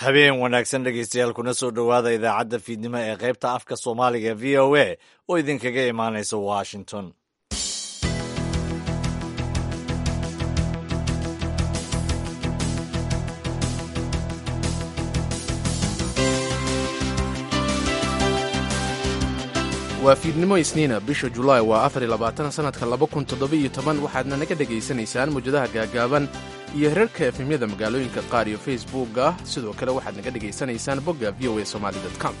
habeen wanaagsan dhegaystayaal kuna soo dhowaada idaacadda fiidnimo ee qaybta afka soomaaliga v o a oo idinkaga imaanaysa washington waa fiidnimo isniina bisha julaay waa afar iyo labaatan sannadka laba kun toddoba-iyo toban waxaadna naga dhegaysanaysaan mawjadaha gaagaaban iyo herarka efemyada magaalooyinka qaar iyo facebookga sidoo kale waxaad naga dhegaysanaysaan bogga v o a somali com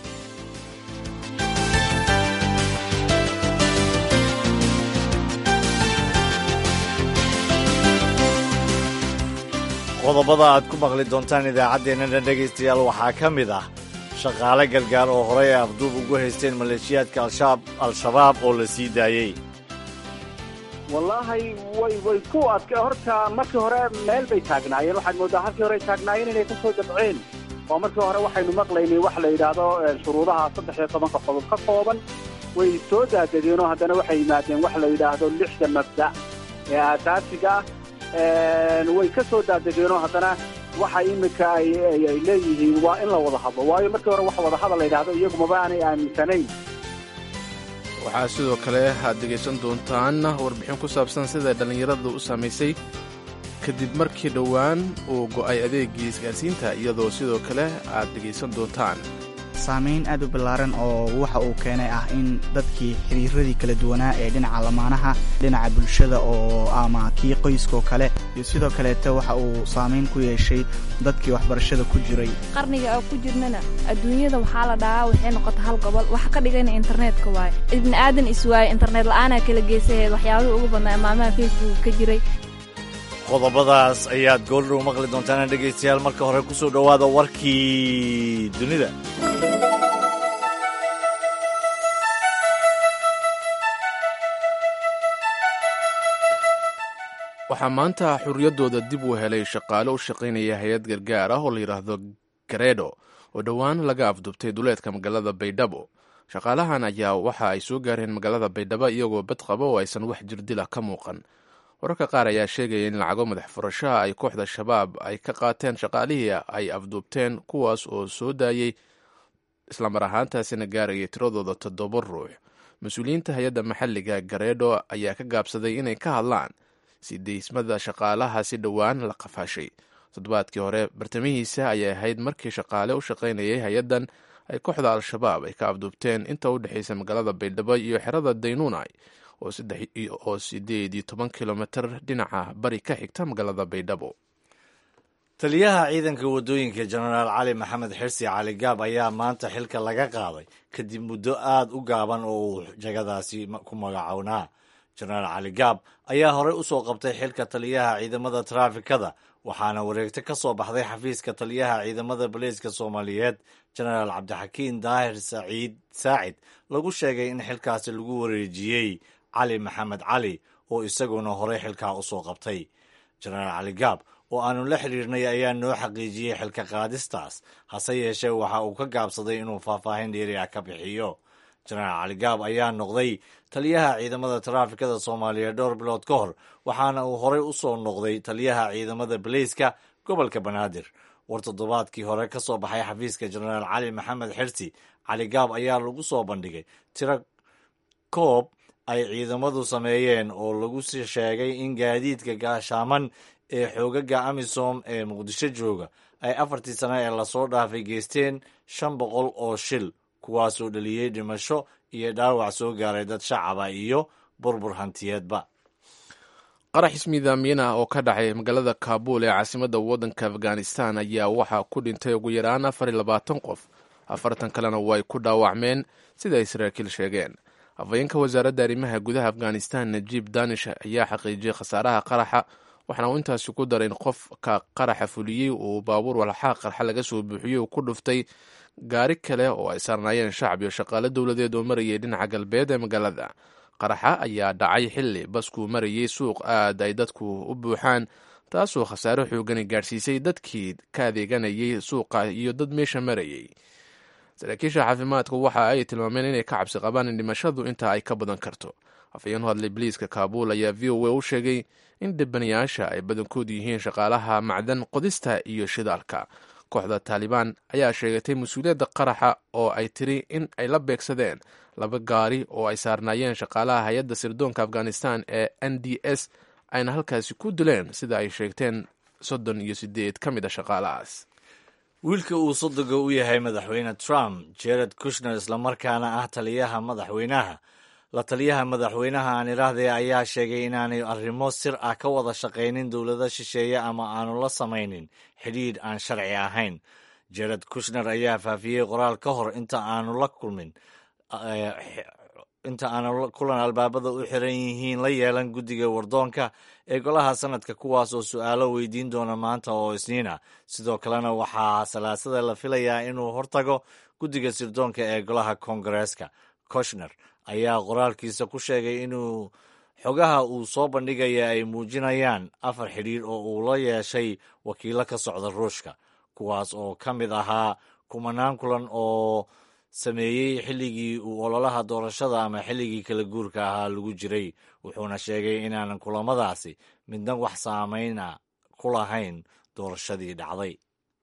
qodobada aad ku maqli doontaan idaacaddeenana dhegaystayaal waxaa ka mid ah shaqaale gargaar oo horey afduub ugu haysteen maleeshiyaadka al-shabaab oo la sii daayey wallaahi way way ku adka horta markii hore meel bay taagnaayeen waxaad mooddaa halkii hore taagnaayeen inay ka soo dabceen oo markii hore waxaynu maqlaynay wax la yidhaahdo shuruudaha saddex iyo tobanka qodob ka kooban way soo daadegeenoo haddana waxay yimaadeen wax la yidhaahdo lixda mabda' ee aasaasiga ah way ka soo daadegeenoo haddana waxa iminka ay leeyihiin waa in la wada hadlo waayo markii hore wax wadahadal la yidhaahdo iyagumaba aanay aaminsanayn waxaa sidoo kale aad dhegaysan doontaan warbixin ku saabsan sida dhallinyarada u saamaysay kadib markii dhowaan uu go'ay adeegii isgaarsiinta iyadoo sidoo kale aad dhegaysan doontaan saamayn aad u ballaaran oo waxa uu keenay ah in dadkii xiriiradii kala duwanaa ee dhinaca lamaanaha dhinaca bulshada oo ama kii qoyskaoo kale iyo sidoo kaleeta waxa uu saamayn ku yeeshay dadkii waxbarashada ku jiray qarniga oo ku jirnana adduunyada waxaa la dhahaa waxay noqota hal gobol waxa ka dhigayna internetka waaye ibni aadan iswaaye internet la'aanaa kala geysaheed waxyaabihii ugu badnaa maamaha facebook ka jiray qodobadaas ayaad goordhow maqli doontaan dhegaystayaal marka hore ku soo dhowaada warkii dunida waxaa maanta xurriyaddooda dib u helay shaqaale u shaqaynaya hay-ad gargaar ah oo la yidhaahdo garedo oo dhowaan laga afdubtay duleedka magaalada baydhabo shaqaalahan ayaa waxa ay soo gaareen magaalada baydhabo iyagoo bad qaba oo aysan wax jirdila ka muuqan wararka qaar ayaa sheegaya in lacago madax furashaha ay kooxda shabaab ay ka qaateen shaqaalihii ay afduubteen kuwaas oo soo daayey islamar ahaantaasina gaarayay tiradooda toddoba ruux mas-uuliyiinta hay-adda maxalliga gareedho ayaa ka gaabsaday inay ka hadlaan si deysmada shaqaalaha si dhowaan la qafaashay toddobaadkii hore bartamihiisa ayay ahayd markii shaqaale u shaqaynayay hay-addan ay kooxda al-shabaab ay ka afduubteen inta u dhexaysa magaalada baydhabo iyo xerada daynuunay oo sideed iyo toban kilomitir dhinaca bari ka xigta magaalada baydhabo taliyaha ciidanka waddooyinka jenaraal cali maxamed xirsi cali gaab ayaa maanta xilka laga qaaday kadib muddo aad u gaaban oo uu jagadaasi ku magacownaa jenaraal cali gaab ayaa horey u soo qabtay xilka taliyaha ciidamada taraafikada waxaana wareegto ka soo baxday xafiiska taliyaha ciidamada boliiska soomaaliyeed jenaraal cabdixakiin daahir saciid saacid lagu sheegay in xilkaasi lagu wareejiyey cali maxamed cali oo isaguna horey xilkaa u soo qabtay jenaraal cali gaab oo aanu la xiriirnay ayaa noo xaqiijiyey xilka qaadistaas hase yeeshee waxa uu ka gaabsaday inuu faahfaahin dheeri ah ka bixiyo jenaraal cali gaab ayaa noqday taliyaha ciidamada taraafikada soomaaliya dhowr bilood ka hor waxaana uu horey u soo noqday taliyaha ciidamada baleyska gobolka banaadir war toddobaadkii hore ka soo baxay xafiiska jenaraal cali maxamed xirsi cali gaab ayaa lagu soo bandhigay tiro koob ay ciidamadu sameeyeen oo lagu sheegay in gaadiidka gaashaaman ee xoogaga amisom ee muqdisho jooga ay afartii sano ee lasoo dhaafay geysteen shan boqol oo shil kuwaasoo dhaliyey dhimasho iyo dhaawac soo gaaray dad shacaba iyo burbur hantiyeedba qarax ismiidaamiin ah oo ka dhacay magaalada kaabul ee caasimadda waddanka afghanistan ayaa waxaa ku dhintay ugu yaraan afar iyo labaatan qof afartan kalena way ku dhaawacmeen sida ay saraakiil sheegeen afhayeenka wasaaradda arrimaha gudaha afghanistan najiib danish ayaa xaqiijiyey khasaaraha qaraxa waxaana uu intaasi ku daray in qofka qaraxa fuliyey uu baabuur walxaa qarxa laga soo buuxiyey uu ku dhuftay gaari kale oo ay saarnaayeen shacab iyo shaqaale dowladeed oo marayay dhinaca galbeed ee magaalada qaraxa ayaa dhacay xilli baskuu marayey suuq aad ay dadku u buuxaan taasoo khasaare xoogani gaadhsiisay dadkii ka adeeganayay suuqa iyo dad meesha marayay saraakiisha caafimaadka waxa ay tilmaameen inay ka cabsi qabaan in dhimashadu intaa ay ka badan karto afhayeen hadlay boliiska kaabuul ayaa v o a u sheegay in dhibanayaasha ay badankoodu yihiin shaqaalaha macdan qodista iyo shidaalka kooxda taalibaan ayaa sheegatay mas-uuliyadda qaraxa oo ay tiri in ay la beegsadeen laba gaari oo ay saarnaayeen shaqaalaha hay-adda sirdoonka afghanistan ee n d s ayna halkaasi ku dileen sida ay sheegteen soddon iyo sideed ka mid a shaqaalahaas wiilka uu sodoga u yahay madaxweyne trump jared kushner islamarkaana ah taliyaha madaxweynaha la taliyaha madaxweynaha aan idhaahdee ayaa sheegay inaanay arrimo sir ah ka wada shaqaynin dowlado shisheeye ama aanu la samaynin xidhiidh aan sharci ahayn jared kushner ayaa faafiyey qoraal ka hor inta aanu la kulmin inta aanu kulan albaabada u xiran yihiin la yeelan guddiga wardoonka ee golaha sanadka kuwaas oo su-aalo weydiin doona maanta oo isniina sidoo kalena waxaa salaasada la filayaa inuu hortago guddiga sirdoonka ee golaha koongareeska koshner ayaa qoraalkiisa ku sheegay inuu xogaha uu soo bandhigaya ay muujinayaan afar xidhiir oo uu la yeeshay wakiilo ka socda ruushka kuwaas oo ka mid ahaa kumanaan kulan oo sameeyey xilligii uu ololaha doorashada ama xilligii kala guurka ahaa lagu jiray wuxuuna sheegay inaanan kulamadaasi midna wax saameyna ku lahayn doorashadii dhacday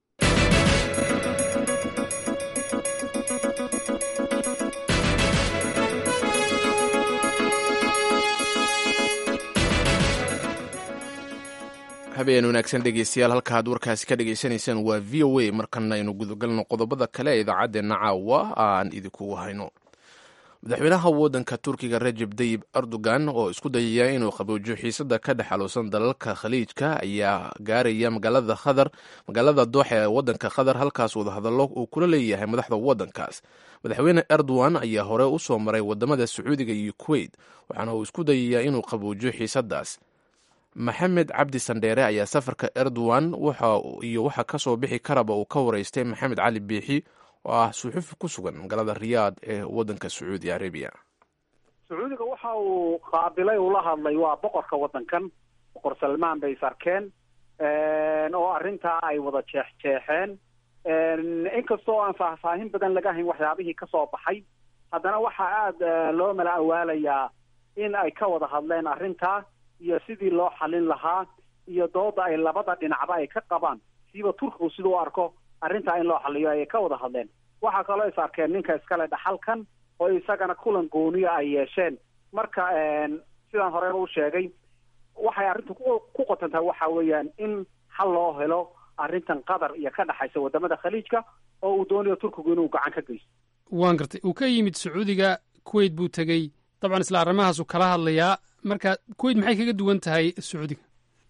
habeen wanaagsan dhegeystayaal halka aad warkaasi ka dhegaysanaysaan waa v o a markana aynu gudagalno qodobada kale ee idaacaddeenna caawa aan idinkugu hayno madaxweynaha waddanka turkiga rajeb tayib erdogan oo isku dayaya inuu qaboojiyo xiisada ka dhex xaluusan dalalka khaliijka ayaa gaaraya magaalada khadar magaalada dooxa ee waddanka khadar halkaas wadahadallo uu kula leeyahay madaxda waddankaas madaxweyne erdogan ayaa hore u soo maray wadamada sacuudiga iyo kuweyt waxaana uu isku dayayaa inuu qaboojiyo xiisadaas maxamed cabdi sandheere ayaa safarka erdogan iyo waxa ka soo bixi karaba uu ka wareystay maxamed cali biixi oo ah suxufi ku sugan magaalada riyaad ee waddanka sacuudi arabiya sacuudiga waxa uu qaabilay ula hadlay waa boqorka waddankan boqor salmaan bay is arkeen oo arrintaa ay wada jeexjeexeen inkastoo aan faahfaahin badan laga hayn waxyaabihii ka soo baxay haddana waxaa aada loo mala awaalayaa in ay ka wada hadleen arrintaa iyo sidii loo xalin lahaa iyo dooda ay labada dhinacba ay ka qabaan siiba turkigu siduu u arko arrintaa in loo xaliyo ayay ka wada hadleen waxaa kaloo is arkeen ninka iskale dhaxalkan oo isagana kulan gooniya ay yeesheen marka sidaan horeba u sheegay waxay arrintu ku qotantahay waxa weeyaan in xal loo helo arrintan qatar iyo ka dhexaysa wadamada khaliijka oo uu doonayo turkigu inuu gacan ka geysto waan gartay uu ka yimid sacuudiga kuwait buu tegey dabcan isla arrimahaasuu kala hadlayaa marka kuwait maxay kaga duwan tahay sacuudiga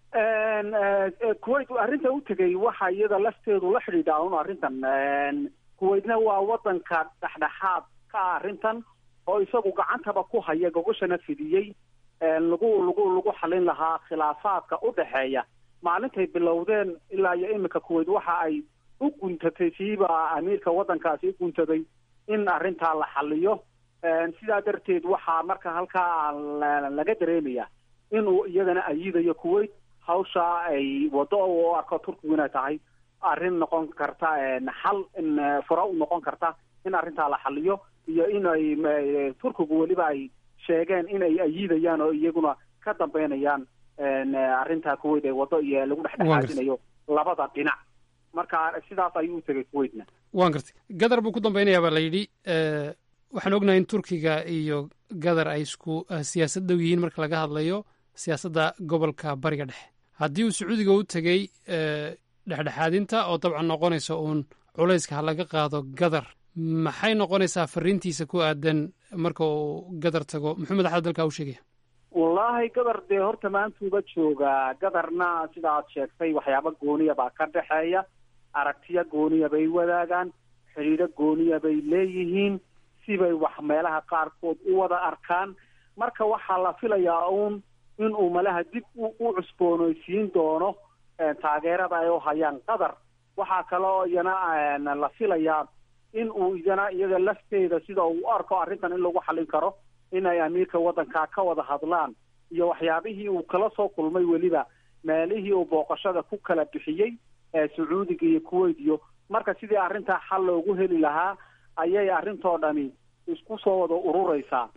kuwait arrinta u tegey waxa iyada lafteedu la xidhiidhaa un arrintan kuwaitna waa waddanka dhexdhexaad ka ah arrintan oo isagu gacantaba ku haya gogoshana fidiyey lagu lagu lagu xalin lahaa khilaafaadka u dhexeeya maalintay bilowdeen ilaa iyo iminka kuwait waxa ay u guntatay siiba amiirka waddankaasi u guntaday in arrintaa la xaliyo sidaa darteed waxaa marka halkaa laga dareemaya inuu iyadana ayidayo kuwait hawsha ay waddo u arko turkigu inay tahay arrin noqon karta xal fura u noqon karta in arrintaa la xaliyo iyo in ay turkigu weliba ay sheegeen in ay ayidayaan oo iyaguna ka dambeynayaan arrintaa kuwait ee waddo iyo lagu dhexdhexaadinayo labada dhinac marka sidaas ayuu u tegay kuwaitna waan gartay gadar buu ku dambeynaya baa la yidhi waxaan ognahay in turkiga iyo gadar ay isku siyaasad dhow yihiin marka laga hadlayo siyaasadda gobolka bariga dhexe haddii uu sacuudiga u tegey dhexdhexaadinta oo dabcan noqonaysa uun culayska ha laga qaado gadar maxay noqonaysaa fariintiisa ku aadan marka uu gadar tago muxuu madaxda dalka u sheegaya wallaahi gadar dee horta maantuuba joogaa gadarna sida aad sheegtay waxyaaba gooniya baa ka dhexeeya aragtiyo gooniya bay wadaagaan xidhiidho gooniya bay leeyihiin sibay wax meelaha qaarkood u wada arkaan marka waxaa la filayaa uun in uu malaha dib u cusboonaysiin doono taageerada ay u hayaan qatar waxaa kaloo iyana la filayaa in uu iyana iyada lafteeda sida uu u arko arrintan in lagu xallin karo inay amiirka waddankaa ka wada hadlaan iyo waxyaabihii uu kala soo kulmay weliba meelihii uu booqashada ku kala bixiyey ee sacuudiga iyo kuwait iyo marka sidii arrintaa xal loogu heli lahaa ayay arrintoo dhami isku soo wada ururaysaa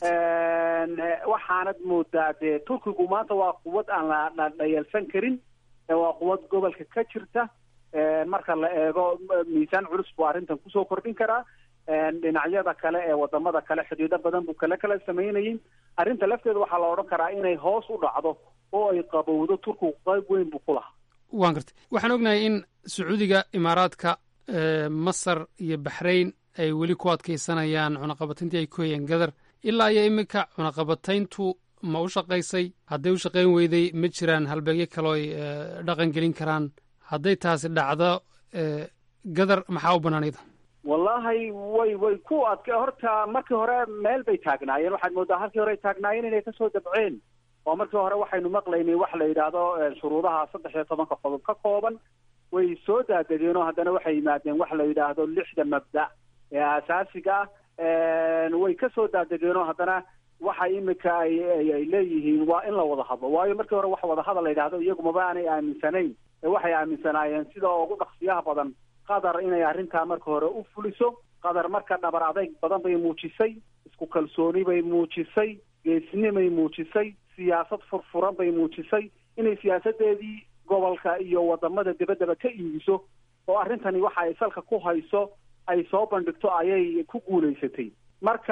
waxaanad moodaa dee turkigu maanta waa quwad aan la dhayalsan karin waa quwad gobolka ka jirta marka la eego miisaan culus buu arrintan kusoo kordhin karaa dhinacyada kale ee wadamada kale xidhiidho badan buu kale kala sameynayay arrinta lafteeda waxaa la odhan karaa inay hoos u dhacdo oo ay qabowdo turkigu qayb weyn buu ku lahaa waan gartay waxaan ognahay in sacuudiga imaaraadka masar iyo baxrayn ay weli ku adkaysanayaan cunaqabatayntii ay ku hayeen gadar ilaa iyo iminka cunaqabatayntu ma u shaqaysay hadday u shaqayn weyday ma jiraan halbeegyo kaloo ay dhaqan gelin karaan hadday taasi dhacdo gadar maxaa u banaanayda wallahi way way ku adka horta markii hore meel bay taagnaayeen waxaad moodaa halkii hore ay taagnaayeen inay kasoo dabceen oo markii hore waxaynu maqlaynay wax la yidhaahdo shuruudaha saddex iyo tobanka qodob ka kooban way soo daadegeen oo haddana waxay yimaadeen wax la yidhaahdo lixda mabda ee asaasiga ah way kasoo daadegeen oo haddana waxa imika ay ay leeyihiin waa in la wada hadlo waayo markii hore wax wadahadal la yidhaahdo iyagu maba aanay aaminsanayn ee waxay aaminsanaayeen sida ugu dhaqsiyaha badan qatar inay arrintaa marka hore u fuliso qatar marka dhabar adayg badan bay muujisay isku kalsooni bay muujisay geesnimay muujisay siyaasad furfuran bay muujisay inay siyaasadeedii gobolka iyo wadamada debaddaba ka iibiso oo arrintani waxa ay salka ku hayso ay soo bandhigto ayay ku guulaysatay marka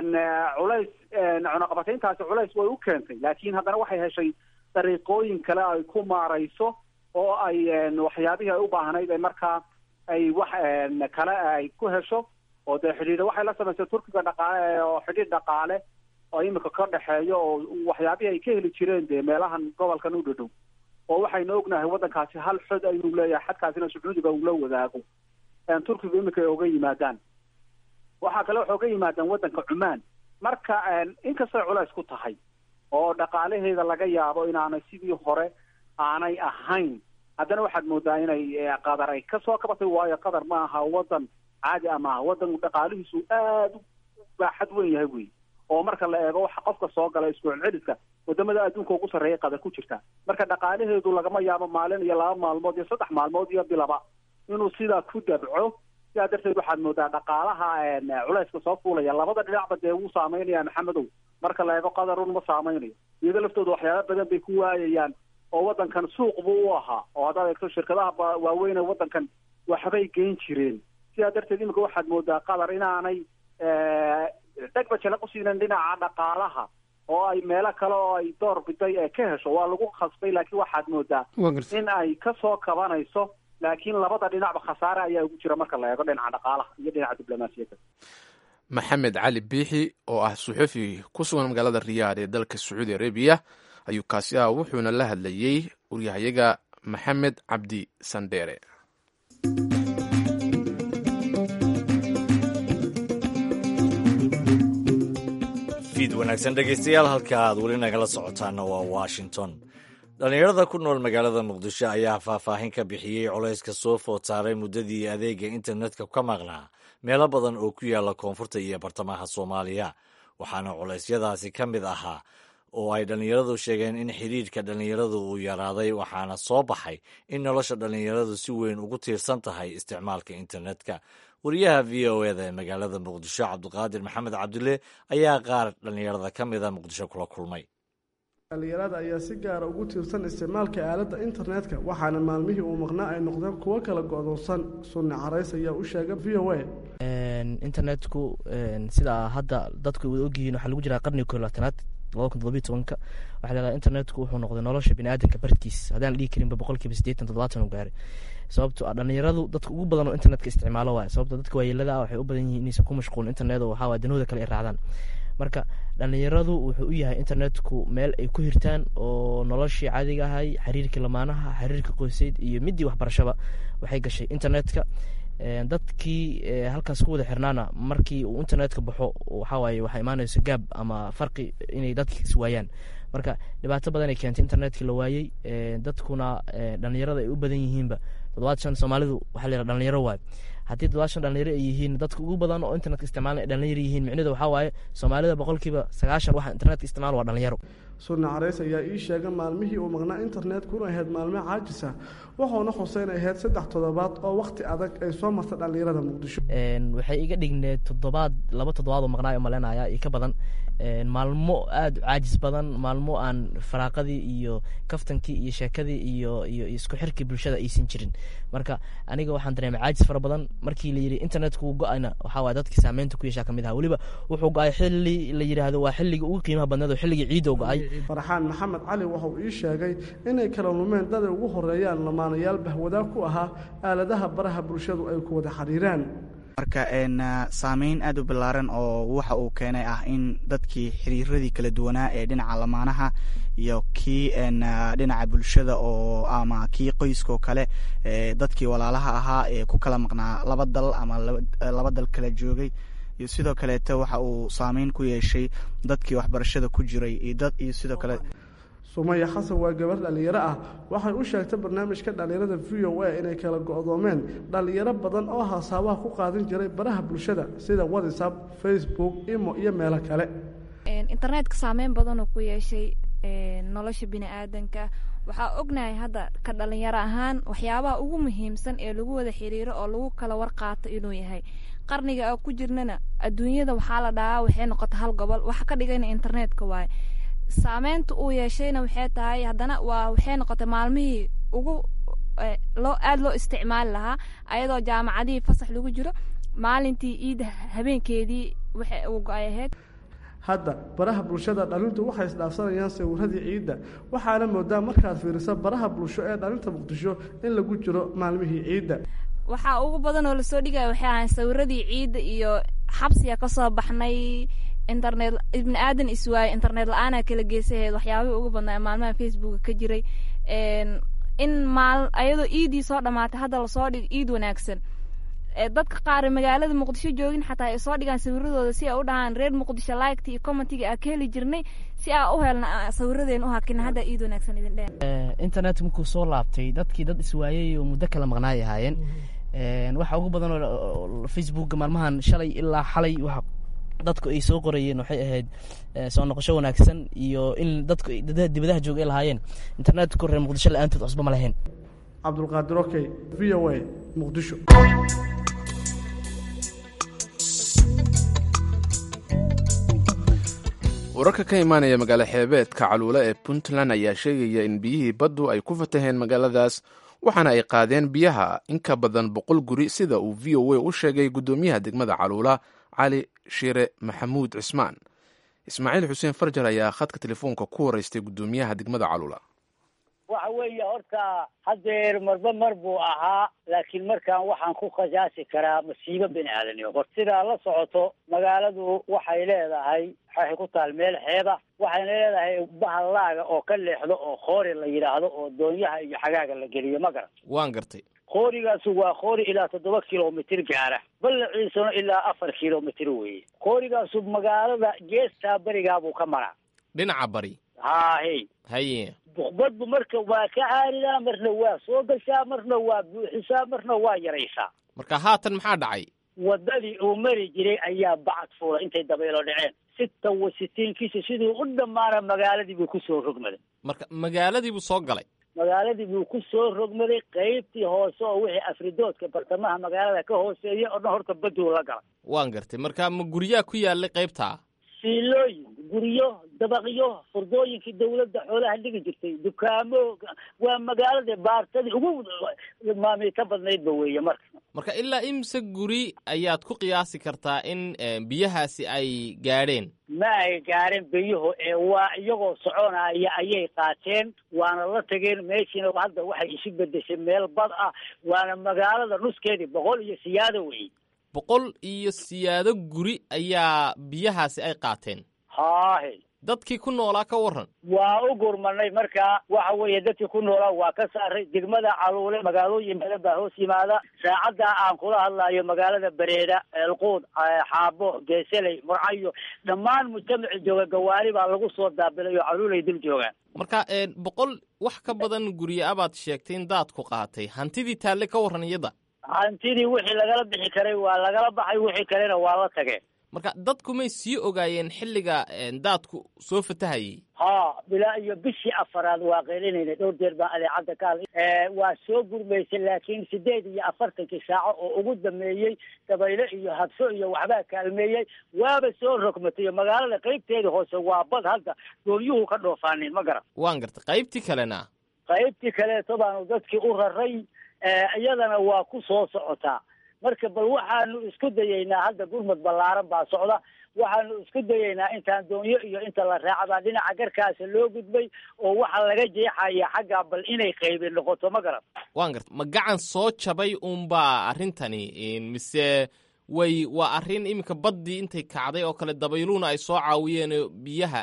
culays cunaqabatayntaasi culays way u keentay laakiin haddana waxay heshay dariiqooyin kale ay ku maarayso oo ay waxyaabihii ay u baahnayd ee markaa ay wax kale ay ku hesho oo dee xidhiidha waxay la samaysay turkiga dhaqaale oo xidhiidh dhaqaale oo imika ka dhexeeyo oo waxyaabihii ay ka heli jireen dee meelahan gobolkan u dhadhow oo waxaynu ognahay waddankaasi hal xod ayuu leeyahay xadkaasina sacuudiga uu la wadaago turkigu imika ay oga yimaadaan waxaa kale waxay oga yimaadaan waddanka cumaan marka inkastay culays ku tahay oo dhaqaalaheeda laga yaabo inaanay sidii hore aanay ahayn haddana waxaad moodaa inay qatar ay kasoo kabatay waayo qatar ma aha waddan caadi a maaha waddan dhaqaalihiisu aada u baaxad weyn yahay wey oo marka la eego waxa qofka soo gala isku celceliska wadamada adduunka ugu sarreeya qatar ku jirta marka dhaqaalaheedu lagama yaabo maalin iyo laba maalmood iyo saddex maalmood iyo bilaba inuu sidaa ku dabco sidaa darteed waxaad moodaa dhaqaalaha culayska soo fuulaya labada dhinacba dee wuu saameynaya maxamedow marka la eego qatarun ma saameynayo iyado laftooda waxyaaba badan bay ku waayayaan oo waddankan suuq buu u ahaa oo haddaad eegto shirkadaha waaweyn ee waddankan waxbay geyn jireen sidaa darteed imika waxaad moodaa qatar inaanay dhegba jala qusiinan dhinaca dhaqaalaha oo ay meelo kale oo ay door biday ee ka hesho waa lagu khasbay laakiin waxaad moodaa in ay kasoo kabanayso laakiin labada dhinacba khasaare ayaa ugu jira marka la eego dhinaca dhaqaalaha iyo dhinaca diblomaasiyadda maxamed cali biixi oo ah suxufi ku sugan magaalada riyaad ee dalka sacuudi arabiya ayuu kaasi ah wuxuuna la hadlayey waryahayaga maxamed cabdi sandheere fiid wanaagsan dhegaystayaal halka aad weli nagala socotaana waa washington dhallinyarada ku nool magaalada muqdisho ayaa faahfaahin ka bixiyey culayska soo food saaray muddadii adeega internetka ka maqnaa meelo badan oo ku yaala koonfurta iyo bartamaha soomaaliya waxaana culeysyadaasi ka mid ahaa oo ay dhallinyaradu sheegeen in xidhiidhka dhallinyaradu uu yaraaday waxaana soo baxay in nolosha dhallinyaradu si weyn ugu tiirsan tahay isticmaalka internetka wariyaha v o eda ee magaalada muqdisho cabdiqaadir maxamed cabdulle ayaa qaar dhallinyarada ka mida muqdisho kula kulmay dhallinyarada ayaa si gaara ugu tiirsan isticmaalka aaladda internetka waxaana maalmihii uu maqnaa ay noqdeen kuwo kala go'doonsan sunni carays ayaa u sheegay v o a internetku sidaa hadda dadku wada ogyihiin waxaa lagu jiraa qarniga koo labaatanaad labada kun todobiyi tobanka waxaa la yidhahdaa internetku wuxuu noqday nolosha biniaadanka barkiis haddaan la dhihi karinba boqolkiiba siddeetan toddobaatan u gaaray sababto ah dhallinyaradu dadka ugu badan oo internetka isticmaalo waay sababto dadka waayeelada ah waxay u badan yihiin inaysan ku mashquulin internet oo waxaa waay danahooda kale ay raacdaan marka dhallinyaradu wuxuu u yahay internetku meel ay ku hirtaan oo noloshii caadiga ahay xiriirkii lamaanaha xiriirka qoyseyd iyo midii waxbarashaba waxay gashay internetka dadkii halkaas ku wada xirnaana markii uu internetka baxo waxawaaye waxaa imaanayso gaab ama farqi inay dadki iswaayaan marka dhibaato badan ay keentay internetkii la waayey dadkuna dhallinyarada ay u badan yihiinba toddobaad shan soomaalidu waxaa la yidhaha dhalinyaro waayo haddii toddobaad shan dhalinyaro ay yihiin dadka ugu badan oo internetka isticmaalan ay dhalinyaro yihiin micnidu waxaa waaye soomaalida boqolkiiba sagaashan waxa internetka isticmaal waa dhalinyaro sunni carays ayaa ii sheegay maalmihii uu maqnaa internetkuna ahayd maalmo caajisa wuxuuna xuseyn ahayd saddex toddobaad oo wakhti adag ay soo martay dhallinyarada muqdisho waxay iga dhigneed toddobaad laba toddobaad oo maqnaayo malenaya iyo ka badan maalmo aada u caajis badan maalmo aan faraaqadii iyo kaftankii iyo sheekadii iyo iyo isku xirkii bulshada aysan jirin marka aniga waxaan dareemay caajis fara badan markii la yidhi internetku go-ayna waxaa waay dadkii saameynta ku yeeshaa kamid aha weliba wuxuu go-ay xilli la yidhaahdo waa xilligii ugu qiimaha badneed oo xilligii ciidda u go-ay farxaan maxamed cali wuxuu ii sheegay inay kala lumeen daday ugu horeeyaan lamaanayaal bahwadaag ku ahaa aaladaha baraha bulshadu ay ku wada xiriiraan marka saameyn aada u ballaaran oo waxa uu keenay ah in dadkii xiriiradii kala duwanaa ee dhinaca lamaanaha iyo kii dhinaca bulshada oo ama kii qoyskaoo kale dadkii walaalaha ahaa ee ku kala maqnaa laba dal ama laba dal kala joogay iyo sidoo kaleete waxa uu saameyn ku yeeshay dadkii waxbarashada ku jiray iyo sidoo kale sumaya xasan waa gabar dhallinyaro ah waxay u sheegtay barnaamijka dhallinyarada v o a inay kala go-doomeen dhallinyaro badan oo hasaabaha ku qaadan jiray baraha bulshada sida whatsapp facebook imo iyo meelo kale internetka saameyn badanoo ku yeeshay nolosha bini-aadanka waxaa ognahay hadda ka dhalinyaro ahaan waxyaabaha ugu muhiimsan ee lagu wada xiriiro oo lagu kala warqaato inuu yahay qarniga oo ku jirnana adduunyada waxaa la dhahaa waxay noqota hal gobol waxa ka dhigayna internetka waaye saameynta uu yeeshayna waxay tahay haddana waa waxay noqotay maalmihii ugu loo aada loo isticmaali lahaa ayadoo jaamacadihii fasax lagu jiro maalintii iida habeenkeedii waxa uu go-ay ahayd hadda baraha bulshada dhalintu waxay isdhaafsanayaan sawiradii ciidda waxaana moodaa markaad fiiriso baraha bulsho ee dhalinta muqdisho in lagu jiro maalmihii ciidda waxaa ugu badan oo lasoo dhigaya waxay ahayn sawiradii ciidda iyo xabsiga kasoo baxnay internet ibni aadan iswaaye internet la-aana kala geysaheed waxyaabihii ugu badnaa maalmaha facebooka ka jiray in maal ayadoo iidii soo dhamaatay hadda lasoo dhigo iid wanaagsan dadka qaar magaalada muqdisho joogin xataa ay soo dhigaan sawiradooda si ay u dhahaan reer muqdisho liketi iyo commentiga aa ka heli jirnay si aa u helna sawiradeen u hakina hadda iid wanaagsan idin dheh internet markuu soo laabtay dadkii dad iswaayay oo muddo kala maqnaay ahaayeen waxa ugu badan oo facebooka maalmahan shalay ilaa xalay waxa dadku ay soo qorayeen waxay ahayd soo noqosho wanaagsan iyo in dadku dibadaha jooga ay lahaayeen internetku reer muqdisho la-aantood cusba ma lahayn cabdulqaadir okey v o a muqdisho wararka ka imaanaya magaalo xeebeedka caluule ee puntland ayaa sheegaya in biyihii baddu ay ku fataheen magaaladaas waxaana ay qaadeen biyaha in ka badan boqol guri sida uu v o a u sheegay guddoomiyaha degmada caluula cali shire maxamuud cismaan ismaaciil xuseen farjar ayaa khadka telefoonka ku horeystay guddoomiyaha degmada caluula waxa weeye horta haddeer marba mar buu ahaa laakiin markaan waxaan ku khasaasi karaa masiibo bini aadanimo hor sidaa la socoto magaaladu waxay leedahay waxay ku taal meel xeeba waxayna leedahay bahallaaga oo ka leexdo oo khoori la yidhaahdo oo doonyaha iyo xagaaga la geliyo ma garan waan gartay koorigaasu waa koori ilaa toddoba kilomitir gaara ballaciisuna ilaa afar kilomitir weeye koorigaasu magaalada geestaa berigaabuu ka maraa dhinaca bari haahey haye badbu marka waa ka caaridaa marna waa soo gashaa marna waa buuxisaa marna waa yaraysaa marka haatan maxaa dhacay waddadii uu mari jiray ayaa bacad fuula intay dabaylo dhaceen sita wa sitiinkiisa siduu u dhammaana magaaladii buu ku soo rogmaday marka magaaladii buu soo galay magaaladii buu ku soo rogmaday qaybtii hoose oo wixii afridoodka bartamaha magaalada ka hooseeya oo dhan horta baduu la galay waan gartay marka ma guryaa ku yaalay qaybtaa siilooyin guryo dabaqyo furdooyinkii dawladda xoolaha dhigi jirtay dukaamo waa magaalada baartadii ugu maamiita badnaydba weeye marka marka ilaa imse guri ayaad ku qiyaasi kartaa in biyahaasi ay gaadheen ma ay gaareen biyuhu ee waa iyagoo soconaya ayay qaateen waana la tageen meeshiina hadda waxay isu bedeshay meel bad ah waana magaalada nuskeedii boqol iyo siyaado weeye boqol iyo siyaado guri ayaa biyahaasi ay qaateen haahe dadkii ku noolaa ka warran waa u gurmanay markaa waxa weeye dadkii ku noolaa waa ka saaray degmada caluule magaalooyin badan baa hoos yimaada saacaddaa aan kula hadlayo magaalada bareeda eelquud xaabo geeseley murcayo dhammaan mujtamaci jooga gawaari baa lagu soo daabilay oo caluulay dul joogaan marka boqol wax ka badan gurya abaad sheegtay in daadku qaatay hantidii taalle ka warran iyada hantidii wixii lagala bixi karay waa lagala baxay wixii kalena waa la tageen marka dadku may sii ogaayeen xilliga daadku soo fatahayay ha bilaa iyo bishii afaraad waa qeylinayna dhowr jeer baan adeecadda ka hadlay waa soo gurmaysay laakiin sideed iyo afartankii saaco oo ugu dameeyey dabayle iyo habso iyo waxbaa kaalmeeyey waaba soo rogmatay magaalada qeybteeda hoose waa bad hadda doonyuhu ka dhoofaaneen ma garan waan gartay qaybtii kalena qaybtii kaleeto baanu dadkii u raray iyadana waa ku soo socotaa marka bal waxaanu isku dayeynaa hadda gurmud ballaaran baa socda waxaanu isku dayeynaa intaan doonyo iyo inta la raacabaa dhinaca garkaasa loo gudbay oo waxaa laga jeexaya xaggaa bal inay qaybi noqoto ma garan waan garta ma gacan soo jabay uunbaa arrintani mise way waa arrin iminka baddii intay kacday oo kale dabayluuna ay soo caawiyeen biyaha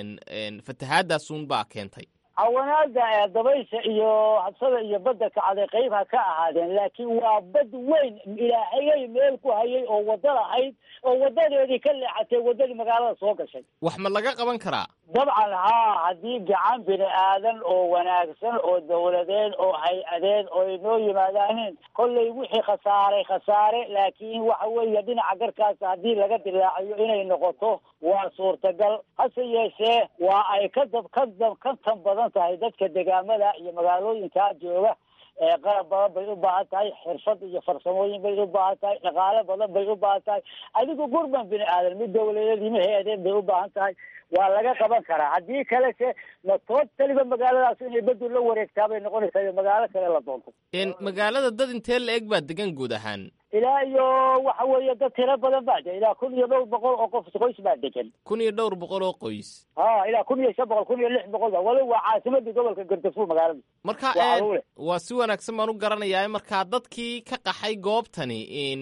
fatahaadaasunbaa keentay cawanaada dabaysha iyo habsada iyo badda kacday qayb ha ka ahaadeen laakiin waa bad weyn ilaahayay meel ku hayay oo wadda lahayd oo wadadeedii ka leexatay waddadii magaalada soo gashay wax ma laga qaban karaa dabcan haa haddii gacan bini aadan oo wanaagsan oo dawladeed oo hay-adeed oo ay noo yimaadaaneen kollay wixii khasaaray khasaare laakiin waxa weeye dhinaca garkaas haddii laga dilaaciyo inay noqoto waa suurtagal hase yeeshee waa ay ka dab ka dab ka tan badan tahay dadka degaamada iyo magaalooyinkaa jooga qalab badan bay u baahan tahay xirfad iyo farsamooyin bay u baahan tahay dhaqaale badan bay u baahan tahay adigu gurban bini aadan mid dawladeed ima hay-adeed bay u baahan tahay waa laga qaban karaa haddii kalese ma tootaliba magaaladaas inay badu la wareegtaa bay noqonaysaa iyo magaalo kale la doonto magaalada dad intee la eg baa degan guud ahaan ilaa iyo waxa weeye dad tiro badan baa de ilaa kun iyo dhowr boqol oo qof qoys baa degan kun iyo dhowr boqol oo qoys ha ilaa kun iyo shan boqol kun iyo lix boqol ba wali waa caasimadii gobolka gardafuur magaalada marka waa si wanaagsan baan u garanayaa markaa dadkii ka qaxay goobtani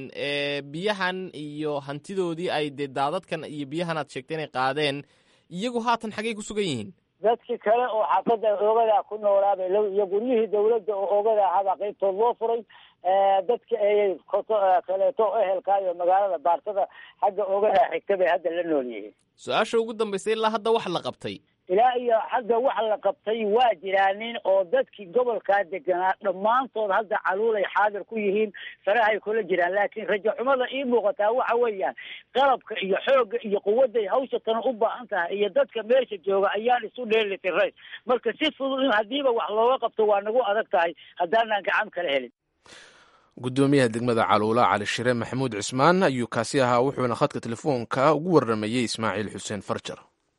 biyahan iyo hantidoodii ay dee daadadkan iyo biyahan aad sheegtay inay qaadeen iyagu haatan xaggay ku sugan yihiin dadki kale oo xaafadda oogadaa ku noolaabay iyo guryihii dawladda oo oogada ahaabaa qaybtood loo furay dadka ay koto kaleeto ehelka iyo magaalada baartada xagga oogada xigta bay hadda la nool yihiin su-aasha ugu dambaysa ilaa hadda wax la qabtay ilaa iyo hadda wax la qabtay waa jiraanin oo dadkii gobolkaa deganaa dhammaantood hadda caluulay xaadir ku yihiin farahay kula jiraan laakiin rajo xumada ii muuqataa waxa weeyaan qalabka iyo xoogga iyo quwadday hawsha tana u baahan tahay iyo dadka meesha jooga ayaan isu dheeli tiray marka si fudud in haddiiba wax looga qabto waa nagu adag tahay haddaanaan gacan kala helin gudoomiyaha degmada caluula cali shire maxamuud cismaan ayuu kaasi ahaa wuxuuna khadka telefoonka ugu warramayey ismaaciil xuseen farjar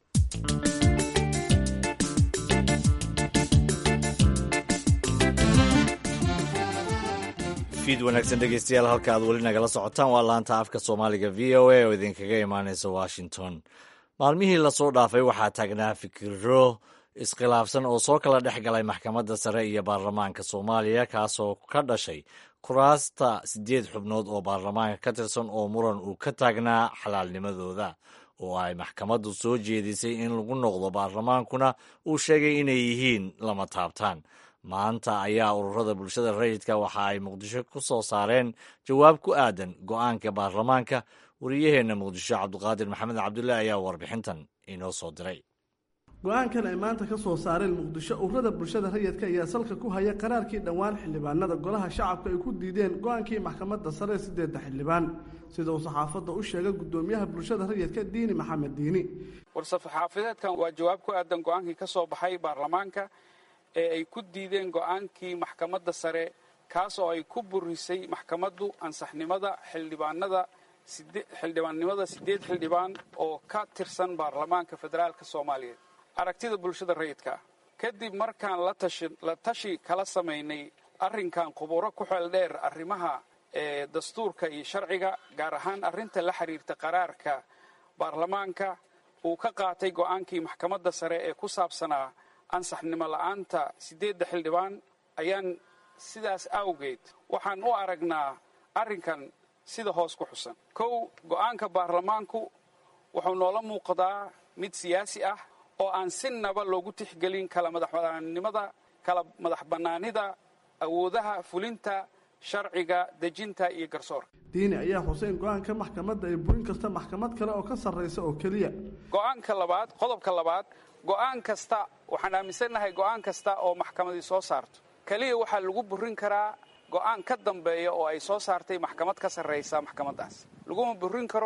fiid wanaagsan dhegeystayaal halka aad weli nagala socotaan waa laanta afka soomaaliga v o a oo idinkaga imaaneysa washington maalmihii lasoo dhaafay waxaa taagnaa fikiro iskhilaafsan oo soo kala dhex galay maxkamadda sare iyo baarlamaanka soomaaliya kaasoo ka dhashay kuraasta siddeed xubnood oo baarlamaanka ka tirsan oo muran uu ka taagnaa xalaalnimadooda oo ay maxkamaddu soo jeedisay in lagu noqdo baarlamaankuna uu sheegay inay yihiin lama taabtaan maanta ayaa ururada bulshada rayidka waxa ay muqdisho ku soo saareen jawaab ku aadan go'aanka baarlamaanka wariyaheenna muqdisho cabdiqaadir maxamed cabdulle ayaa warbixintan inoo soo diray go-aankan ay maanta ka soo saareen muqdisho ururada bulshada rayidka ayaa salka ku haya qaraarkii dhowaan xildhibaanada golaha shacabka ay ku diideen go-aankii maxkamadda sare ee sideedda xildhibaan sida uu saxaafadda u sheegay gudoomiyaha bulshada rayidka diini maxamed diini war-saxaafadeedkan waa jawaab ku aadan go-aankii ka soo baxay baarlamaanka ee ay ku diideen go-aankii maxkamadda sare kaas oo ay ku burisay maxkamaddu ansaxnimada xildhibaanada xildhibaannimada siddeed xildhibaan oo ka tirsan baarlamaanka federaalka soomaaliyeed aragtida bulshada rayidka ah kadib markaan la tashi kala samaynay arrinkan khuburo ku xeel dheer arrimaha ee dastuurka iyo sharciga gaar ahaan arrinta la xiriirta qaraarka baarlamaanka uu ka qaatay go'aankii maxkamadda sare ee ku saabsanaa ansaxnimo la'aanta siddeedda xildhibaan ayaan sidaas awgeed waxaan u aragnaa arrinkan sida hoos ku xusan kow go'aanka baarlamaanku wuxuu noola muuqdaa mid siyaasi ah oo aan si naba loogu tixgelin kala madaxbanaanimada kala madax bannaanida awoodaha fulinta sharciga dejinta iyo garsoorka diini ayaa xuseen go-aanka maxkamadda ay burin karta maxkamad kale oo ka sarraysa oo keliya go'aanka labaad qodobka labaad go'aan kasta waxaan aaminsannahay go'aan kasta oo maxkamadii soo saarto keliya waxaa lagu burin karaa go'aan ka dambeeya oo ay soo saartay maxkamad ka sarraysa maxkamaddaas laguma burin karo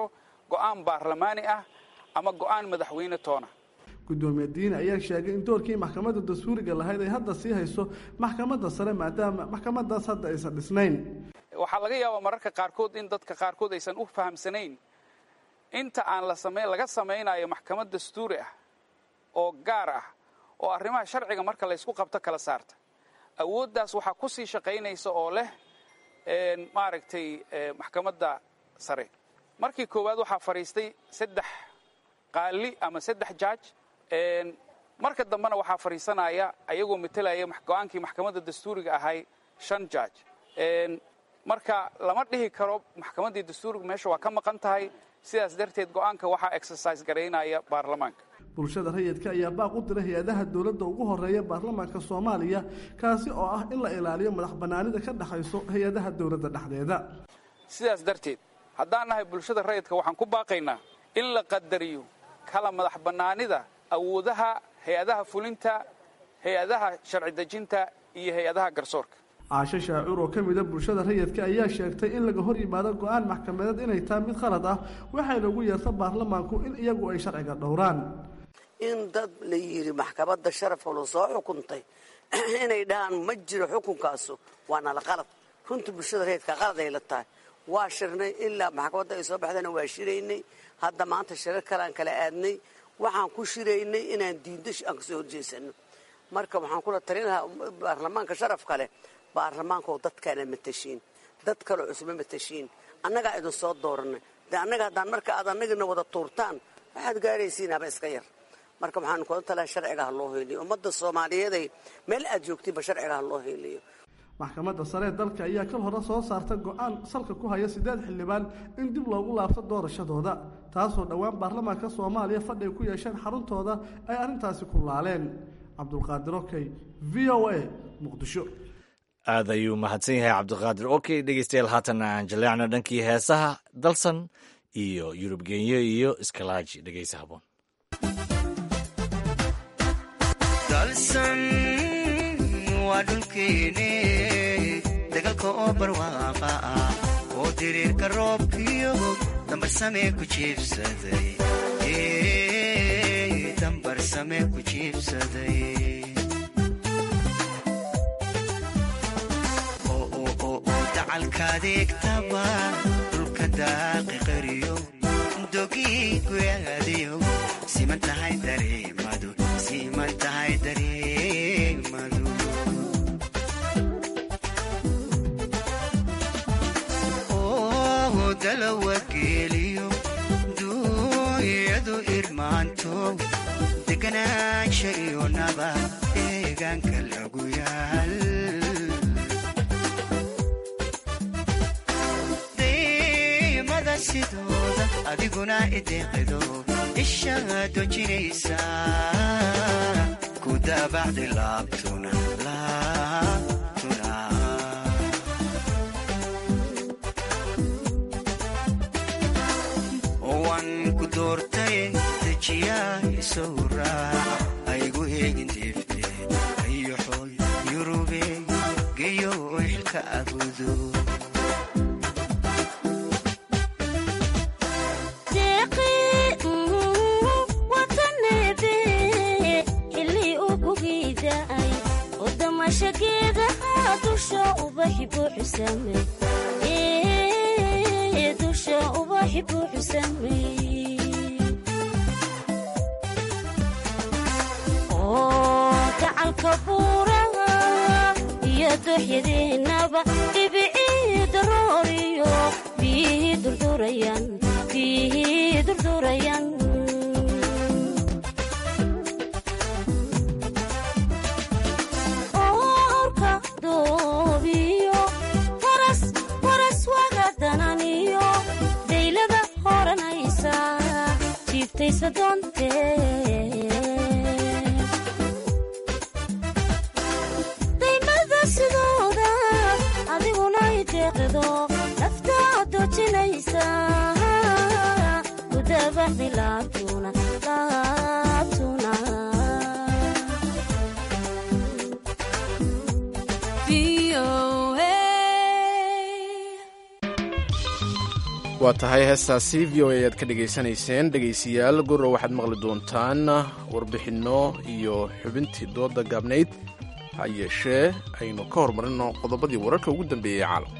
go'aan baarlamaani ah ama go'aan madaxweyne toona gudoomiye diini ayaa sheegay in doorkii maxkamadda dastuuriga lahayd ay hadda sii hayso maxkamadda sare maadaama maxkamadaas hadda aysan dhisnayn waxaa laga yaabaa mararka qaarkood in dadka qaarkood aysan u fahamsanayn inta aan la same laga samaynayo maxkamad dastuuri ah oo gaar ah oo arrimaha sharciga marka laysku qabto kala saarta awooddaas waxaa ku sii shaqaynaysa oo leh maaragtay maxkamadda sare markii koowaad waxaa fadhiistay saddex qaali ama saddex jaaj marka dambena waxaa fadhiisanaya ayagoo matelaya go-aankii maxkamadda dastuuriga ahay shan jaaj marka lama dhihi karo maxkamaddii dastuuriga meesha waa ka maqan tahay sidaas darteed go-aanka waxaa exercise garaynaya baarlamaanka bulshada rayidka ayaa baaq u diray hay-adaha dowladda ugu horeeya baarlamaanka soomaaliya kaasi oo ah in la ilaaliyo madax bannaanida ka dhexayso hay-adaha dowladda dhexdeeda sidaas darteed haddaan nahay bulshada rayidka waxaan ku baaqaynaa in la qadariyo kala madax bannaanida awoodaha hay-adaha fulinta hay-adaha sharci dejinta iyo hay-adaha garsoorka caasho shaacuur oo ka mida bulshada rayidka ayaa sheegtay in laga hor yimaado go-aan maxkamadeed inay tahay mid khalad ah waxayna ugu yeerta baarlamaanku in iyagu ay sharciga dhowraan in dad la yidhi maxkamadda sharafkalo soo xukuntay inay dhahaan ma jiro xukunkaasu waa nala qalad runtii bulshada rayidka qalad ay la tahay waa shirnay ilaa maxkamadda ay soo baxdana waa shiraynay hadda maanta shirar kaleaan kala aadnay waxaan ku shiraynay inaan diindo aan kasoo horjeesano marka waxaan kula talin lahaa baarlamaanka sharafka leh baarlamaankaoo dadkaana matashiin dad kaloo cusma matashiin annagaa idin soo dooranay de annaga haddaan marka aad annagina wada tuurtaan waxaad gaaraysiin haba iska yar marka waxaan kula talaha sharciga ha loo heyliyo ummadda soomaaliyeeday meel aad joogtiinba sharciga ha loo heyliyo maxkamadda sare ee dalka ayaa kal hore soo saarta go-aan salka ku haya siddeed xildhibaan in dib loogu laabto doorashadooda taasoo dhowaan baarlamaanka soomaaliya fadhi ay ku yeesheen xaruntooda ay arrintaasi ku laaleen cabdulqaadir okey v o a muqdisho aad ayuu mahadsan yahay cabdiqaadir okey dhegeystayaal haatanna aan jaleecno dhankii heesaha dalsan iyo yurub genyo iyo iskalaaji dhegeysa haboon waa dhulkeene dagalka oo barwaaqa ah oo diriirka roobkiyo dambarsamee ku jiibsaday dambarsamee ku jiibsaday dacalkaadeegtaba dhulka daaqi qariyo dogii guyaadiyo siman tahay dareemadu siman tahay dareemadu oo dalawa geeliyo duuyadu irmaanto deganaansha iyo naba deegaanka lagu yaal sidooda adiguna ideeqido ishaa dojinaysa ku daabacdi laabtuna laabtuna waan ku doortay dejiyaa isow raac aygu eegin deefte ayoxoy yurube geyo xilka abudo dusha ubaxi buuxu sameey oo gacalka buuraha iyo dooxyadeenaba dhibicii darooriyo biyihii durdurayan biyihii durdurayan daylada horanaysa jiibtaysa doonte daymada sidooda adiguna ideeqido naftaa dojinaysa kudabaxdi laabtuna laabtuna waa tahay heestaasi v o a ayaad ka dhegaysanayseen dhegaystayaal gurro waxaad maqli doontaan warbixinno iyo xubintii dooda gaabnayd ha yeeshee aynu ka hormarino qodobadii wararka ugu dambeeyey ee caalamka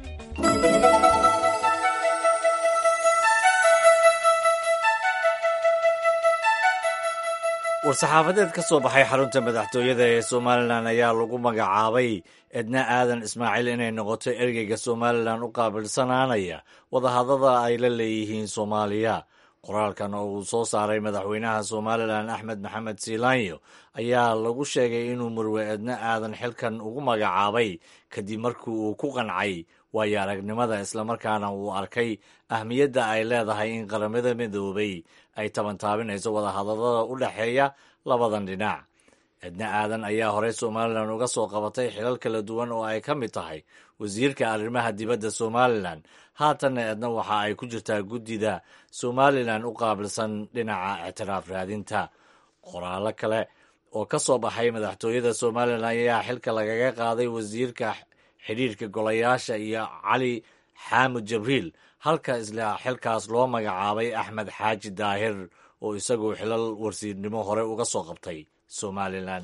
war-saxaafadeed ka soo baxay xarunta madaxtooyada ee somalilan ayaa lagu magacaabay edna aadan ismaaciil inay noqoto ergeyga somalilan u qaabilsanaanaya wadahadada ay la leeyihiin soomaaliya qoraalkan oo uu soo saaray madaxweynaha somalilan axmed maxamed siilaanyo ayaa lagu sheegay inuu murwe edna aadan xilkan ugu magacaabay kadib markii uu ku qancay waayo aragnimada islamarkaana uu arkay ahmiyadda ay leedahay in qaramada midoobay ay tabantaabinayso wadahadalada u dhexeeya labadan dhinac edna aadan ayaa horey somalilan uga soo qabatay xilal kala duwan oo ay ka mid tahay wasiirka arrimaha dibadda somalilan haatanna edna waxa ay ku jirtaa guddida somalilan u qaabilsan dhinaca ictiraaf raadinta qoraallo kale oo ka soo baxay madaxtooyada somalilan ayaa xilka lagaga qaaday wasiirka xidhiirka golayaasha iyo cali xaamud jabriil halka isla xilkaas loo magacaabay axmed xaaji daahir oo isaguo xilal warsiirnimo hore uga soo qabtay somalilan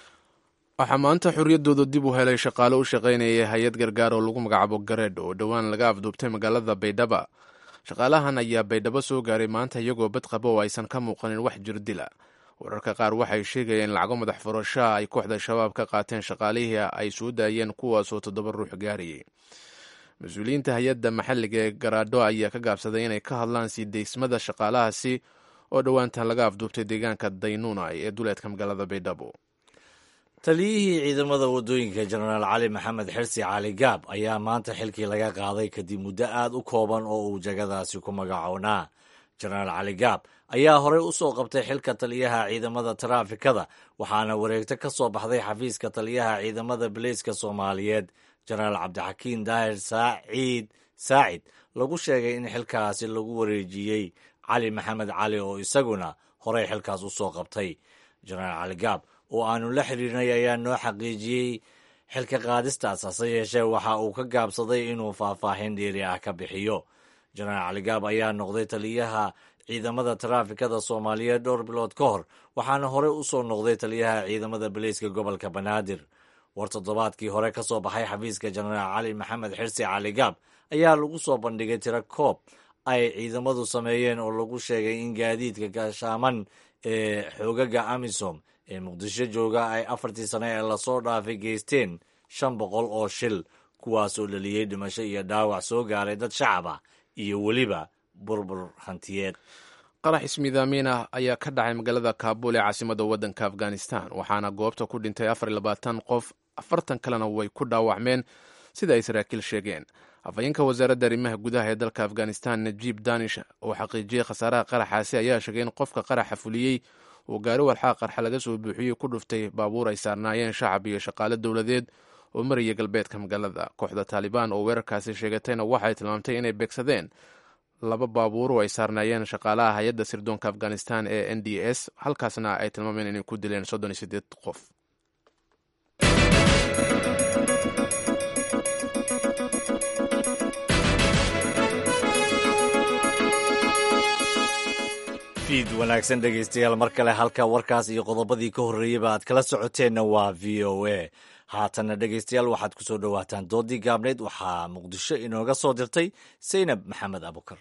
waxaa maanta xorriyaddooda dib u helay shaqaale u shaqaynaya hay-ad gargaar oo lagu magacaabo gareedh oo dhowaan laga afduubtay magaalada baydhaba shaqaalahan ayaa baydhabo soo gaaray maanta iyagoo bad qaba oo aysan ka muuqanin wax jirdila wararka qaar waxay sheegayeen lacago madax furashaa ay kooxda shabaab ka qaateen shaqaalihii ay soo daayeen kuwaasoo toddoba ruux gaarayay mas-uuliyiinta hay-adda maxalliga ee garaadho ayaa ka gaabsaday inay ka hadlaan sii daysmada shaqaalahaasi oo dhowaantan laga afduubtay deegaanka daynuunay ee duleedka magaalada baydhabo taliyihii ciidamada waddooyinka jenaraal cali maxamed xirsi cali gaab ayaa maanta xilkii laga qaaday kadib muddo aad u kooban oo uu jagadaasi ku magacownaa jenaraal cali gaab ayaa horey u soo qabtay xilka taliyaha ciidamada taraafikada waxaana wareegto ka soo baxday xafiiska taliyaha ciidamada bileyska soomaaliyeed jenaraal cabdixakiin daahir saaciid saacid lagu sheegay in xilkaasi lagu wareejiyey cali maxamed cali oo isaguna horey xilkaas u soo qabtay jenaraal cali gaab oo aanu la xiriirnay ayaa noo xaqiijiyey xilka qaadistaas hase yeeshee waxa uu ka gaabsaday inuu faahfaahin dheeri ah ka bixiyo jenaraal cali gaab ayaa noqday taliyaha ciidamada taraafikada soomaaliyeed dhowr bilood ka hor waxaana horey u soo noqday taliyaha ciidamada bileyska gobolka banaadir war toddobaadkii hore ka soo baxay xafiiska jenaraal cali maxamed xirsi cali gaab ayaa lagu soo bandhigay tiro koob ay ciidamadu sameeyeen oo lagu sheegay in gaadiidka gaashaaman ee xoogaga amisom ee muqdisho jooga ay afartii sane ee lasoo dhaafay geysteen shan boqol oo shil kuwaasoo dhaliyey dhimasho iyo dhaawac soo gaaray dad shacab ah iyo weliba burbur hantiyeed qarax ismiidaamiin ah ayaa ka dhacay magaalada kaabul ee caasimada waddanka afghanistan waxaana goobta ku dhintay afar iyo labaatan qof afartan kalena way ku dhaawacmeen sida ay saraakiil sheegeen afhayeenka wasaaradda arrimaha gudaha ee dalka afghanistan najiib danish oo xaqiijiyey khasaaraha qaraxaasi ayaa sheegay in qofka qaraxa fuliyey uu gaari walxaa qarxa laga soo buuxiyey ku dhuftay baabuur ay saarnaayeen shacab iyo shaqaale dowladeed oo maraya galbeedka magaalada kooxda taalibaan oo weerarkaasi sheegatayna waxay tilmaamtay inay beegsadeen laba baabuur oo ay saarnaayeen shaqaalaha hay-adda sirdoonka afghanistan ee n d s halkaasna ay tilmaameen inay ku dileen soddon iyo sideed qof fiid wanaagsan dhegaystayaal mar kale halka warkaas iyo qodobadii ka horreeyeyba aad kala socoteenna waa v o a haatanna dhegaystayaal waxaad ku soo dhowaataan doodii gaabneyd waxaa muqdisho inooga soo dirtay saynab maxamed abukar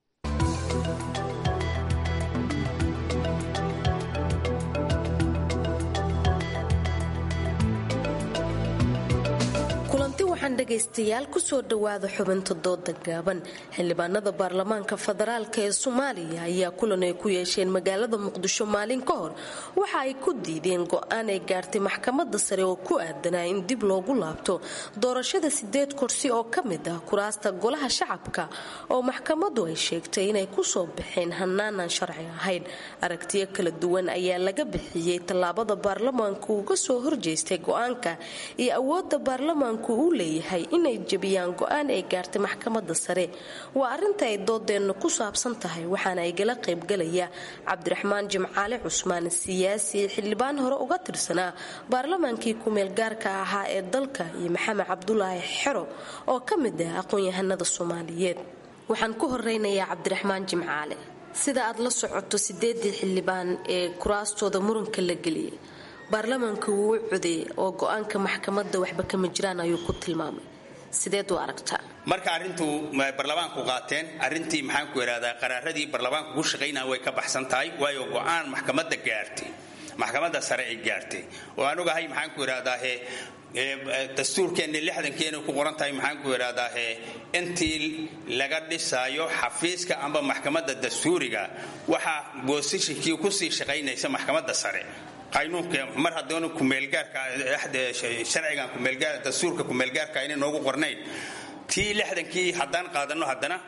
kulanti waxaan dhegaystayaal kusoo dhowaada xubinta dooda gaaban xildhibaanada baarlamaanka federaalk ee soomaaliya ayaa kulan ay ku yeesheen magaalada muqdisho maalin ka hor waxa ay ku diideen go-aan ay gaartay maxkamada sare oo ku aadanaa in dib loogu laabto doorashada sideed kursi oo ka mid ah kuraasta golaha shacabka oo maxkamadu ay sheegtay inay kusoo baxeen hanaanan sharci ahayn aragtiyo kala duwan ayaa laga bixiyey tallaabada baarlamaanku uga soo horjeestay go-aanka iyo awooda baarlamaanku uu leeyahay inay jebiyaan go-aan ay gaartay maxkamada sare waa arinta ay doodeennu ku saabsan tahay waxaana igala qaybgalaya cabdiraxmaan jimcaale cusmaan siyaasi xildhibaan hore uga tirsanaa baarlamaankii kumeel gaarka ahaa ee dalka iyo maxamed cabdulaahi xero oo ka mid ah aqoon-yahanada soomaaliyeed waxaan ku horeynayaa cabdiraxmaan jimcaale sida aad la socoto sideedii xildhibaan ee kuraastooda muranka la geliyay baarlamaanka wuu u codeeyey oo go-aanka maxkamadda waxba kama jiraan ayuu ku tilmaamay sideed u aragtaa marka arrintu barlamaanku qaateen arrintii maxaanku idhahdaa qaraaradii barlamaanku ku shaqaynaya way ka baxsan tahay waayo go-aan maxkamadda gaartay maxkamadda sare ay gaartay oo aan ogahay maxaanku idhahdaahe dastuurkeenni lixdankeena ku qoran tahay maxaanku idhahdaahe intii laga dhisaayo xafiiska amba maxkamadda dastuuriga waxaa boosishinkii kusii shaqaynaysa maxkamadda sare qaynuunka mar hadoona kumeelgaarka sharcigan kumeelgaar dastuurka kumeelgaarka inay noogu qornayn tii lixdankii haddaan qaadano haddana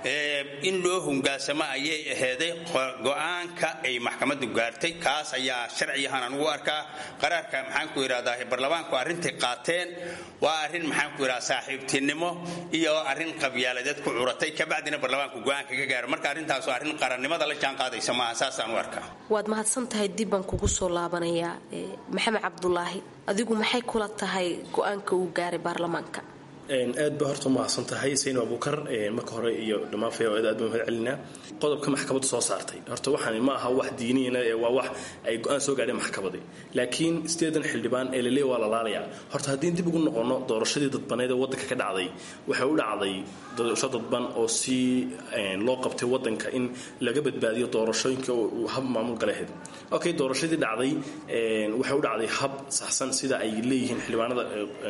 in loo hungaasamo ayay aheyday go-aanka ay maxkamaddu gaartay kaas ayaa sharciyahan anugu arkaa qaraarka maxaanku idhahdaa barlamaanku arrintay qaateen waa arrin maxaanku idhahda saaxiibtinimo iyo arrin qabyaaladeed ku curatay kabacdina barlamaanku go-aanka ka gaaro marka arrintaasu arrin qarannimada la jaan qaadaysa maaha saasaan u arkaa waad mahadsan tahay dib baan kugu soo laabanayaa maxamed cabdulaahi adigu maxay kula tahay go-aanka uu gaaray baarlamaanka aad ba horta umahadsan tahay sayno abuukar marka hore iyo dhammaan fayaawada aad baan mahad celinaa qodobka maxkamaddu soo saartay horta waxaan ma aha wax diiniyana ee waa wax ay go-aan soo gaadheen maxkamadi laakiin sideedan xildhibaan ee laleey waa la laalayaa horta haddii dib ugu noqono doorashadii dadbaneed ee waddanka ka dhacday waxay u dhacday doorasho dadban oo si loo qabtay waddanka in laga badbaadiyo doorashooyinka hab maamul galeheed okay doorashadii dhacday waxay u dhacday hab saxsan sida ay leeyihiin xildhibaanada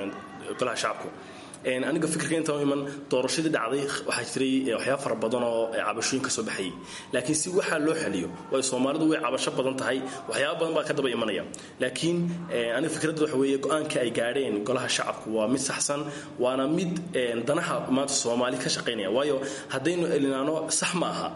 golaha shacabku aniga fikirka intaan iman doorashadii dhacday waxaa jiray waxyaaba fara badan oo cabashooyin ka soo baxayay laakiin si waxaa loo xaliyo waayo soomaalidu way cabasho badan tahay waxyaaba badan baa ka daba imanaya laakiin aniga fikradda waxa weeye go-aanka ay gaadheen golaha shacabku waa mid saxsan waana mid danaha maanta soomaali ka shaqaynaya waayo haddaynu elinaano sax ma aha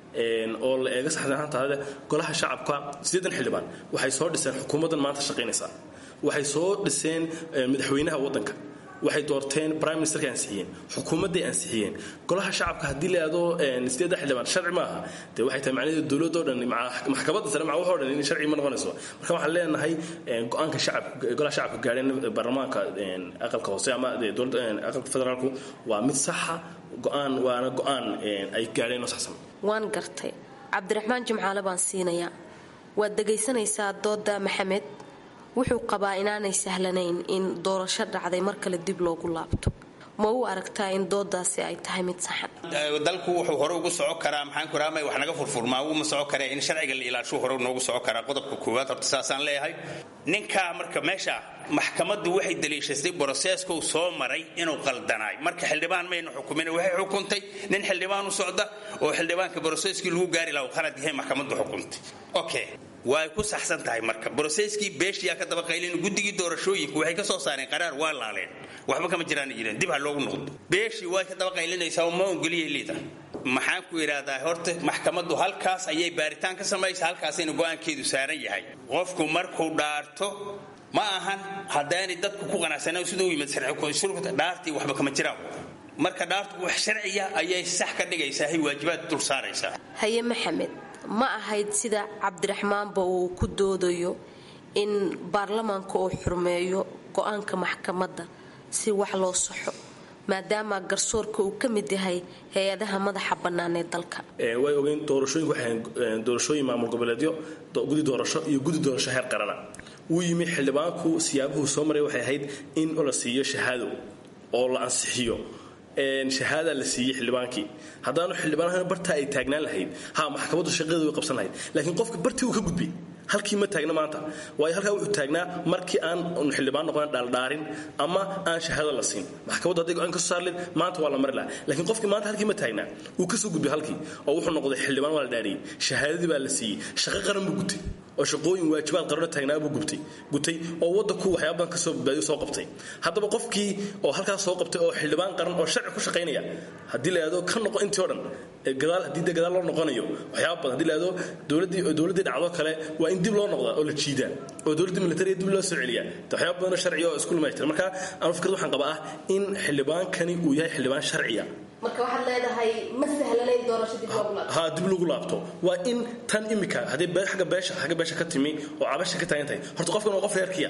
oo la eega saxsanaantaada golaha shacabka sideedan xildhibaan waxay soo dhiseen xukuumaddan maanta shaqaynaysa waxay soo dhiseen madaxweynaha waddanka waxay doorteen prime ministerka ansixiyeen xukuumadday ansixiyeen golaha shacabka haddii la aado sideedda xildhibaan sharci maaha dee waxay tahay macnaheedu dowladoo dhan maxkamadda sare maca waxoo dhan in sharci ma noqonayso marka waxaan leenahay go-aanka shacabka golaha shacabka gaadheen baarlamaanka aqalka hoose ama aqalka federaalku waa mid saxa go-aan waana go-aan ay gaadheen oo saxsan waan gartay cabdiraxmaan jimcaale baan siinayaa waad dhegaysanaysaa dooda maxamed wuxuu qabaa inaanay sahlanayn in doorasho dhacday mar kale dib loogu laabto ma u aragtaa in doodaasi ay tahay mid saxan dalku wuxuu hore ugu soco karaa maxaanku raama wax naga furfurmaa wuu ma soco karee in sharciga la ilaashuu hore noogu soco karaa qodobka koowaad horta saasaan leeyahay ninkaa marka meesha maxkamaddu waxay daliishatay broseeska uu soo maray inuu qaldanaay marka xildhibaan maynu xukumin waxay xukuntay nin xildhibaan u socda oo xildhibaanka broseeskii lagu gaari laha khalad yahay maxkamaddu xukuntay okay way ku saxsan tahay marka broseskii beeshiyaa ka daba qaylin guddigii doorashooyinku waxay ka soo saareen qaraar waa laaleen waxba kama jiraan jireen dib ha loogu noqdo beeshii way ka daba qaylinaysaa ma ongeliya liida maxaan ku idhaahdaa horta maxkamaddu halkaas ayay baaritaan ka samaysa halkaasayna go-aankeedu saaran yahay qofku markuu dhaarto ma ahan haddaanay dadku ku qanacsanaa siduu yimid dhaartii waxba kama jiraan marka dhaartu wax sharciya ayay sax ka dhigaysaa hay waajibaad dul saaraysaa haye maxamed ma ahayd sida cabdiraxmaanba uu ku doodayo in baarlamaanka uu xurmeeyo go-aanka maxkamadda si wax loo saxo maadaama garsoorka uu ka mid yahay hay-adaha madaxa bannaan ee dalka way ogeyn doorashooyinku waxay doorashooyin maamul goboleedyo gudi doorasho iyo gudi doorasho heer qarana wuu yimi xildhibaanku siyaabuhu soo maray waxay ahayd in la siiyo shahaado oo la ansixiyo shahaada la siiyey xildhibaankii haddaanu xildhibaan bartaa ay taagnaan lahayd ha maxkamaddu shaqadeeda way qabsan lahayd laakiin qofka bartii uu ka gudbay halkii ma taagna maanta waayo halkaa wuxuu taagnaa markii aan xildhibaan noqon dhaaldhaarin ama aan shahaado la siin maxkamaddu hadday go-aan ka soo saarleed maanta waa la mari lahaa laakiin qofkii maanta halkii ma taagnaa wuu ka soo gudbay halkii oo wuxuu noqday xildhibaan waa la dhaariyey shahaadadii baa la siiyey shaqo qaran buu gutay oo shaqooyin waajibaad qarano taagnaa buu gubtay gutay oo waddanku waxyaaba badan ka soo badbaadiyo soo qabtay haddaba qofkii oo halkaas soo qabtay oo xildhibaan qaran oo sharci ku shaqaynaya haddii la yidhahdo ka noqo intii o dhan gadaal haddii de gadaal loo noqonayo waxyaaba badan haddii la yidhahdo dowladdii dowladdii dhacdo kale waa in dib loo noqdaa oo la jiidaa oo dowladdii militariga dib loo soo celiyaa waxyaaba badanoo sharciya oo isku lumaystiran marka anu fikrad waxaan qabaa ah in xildhibaankani uu yahay xildhibaan sharciya marka waxaad leedahay ma sahlanayn doorasho dib loogu laabto ha dib lagu laabto waa in tan imika haddii agga beesha xagga beesha ka timi oo cabasha ka taagan tahay horta qofkan waa qof reerkiya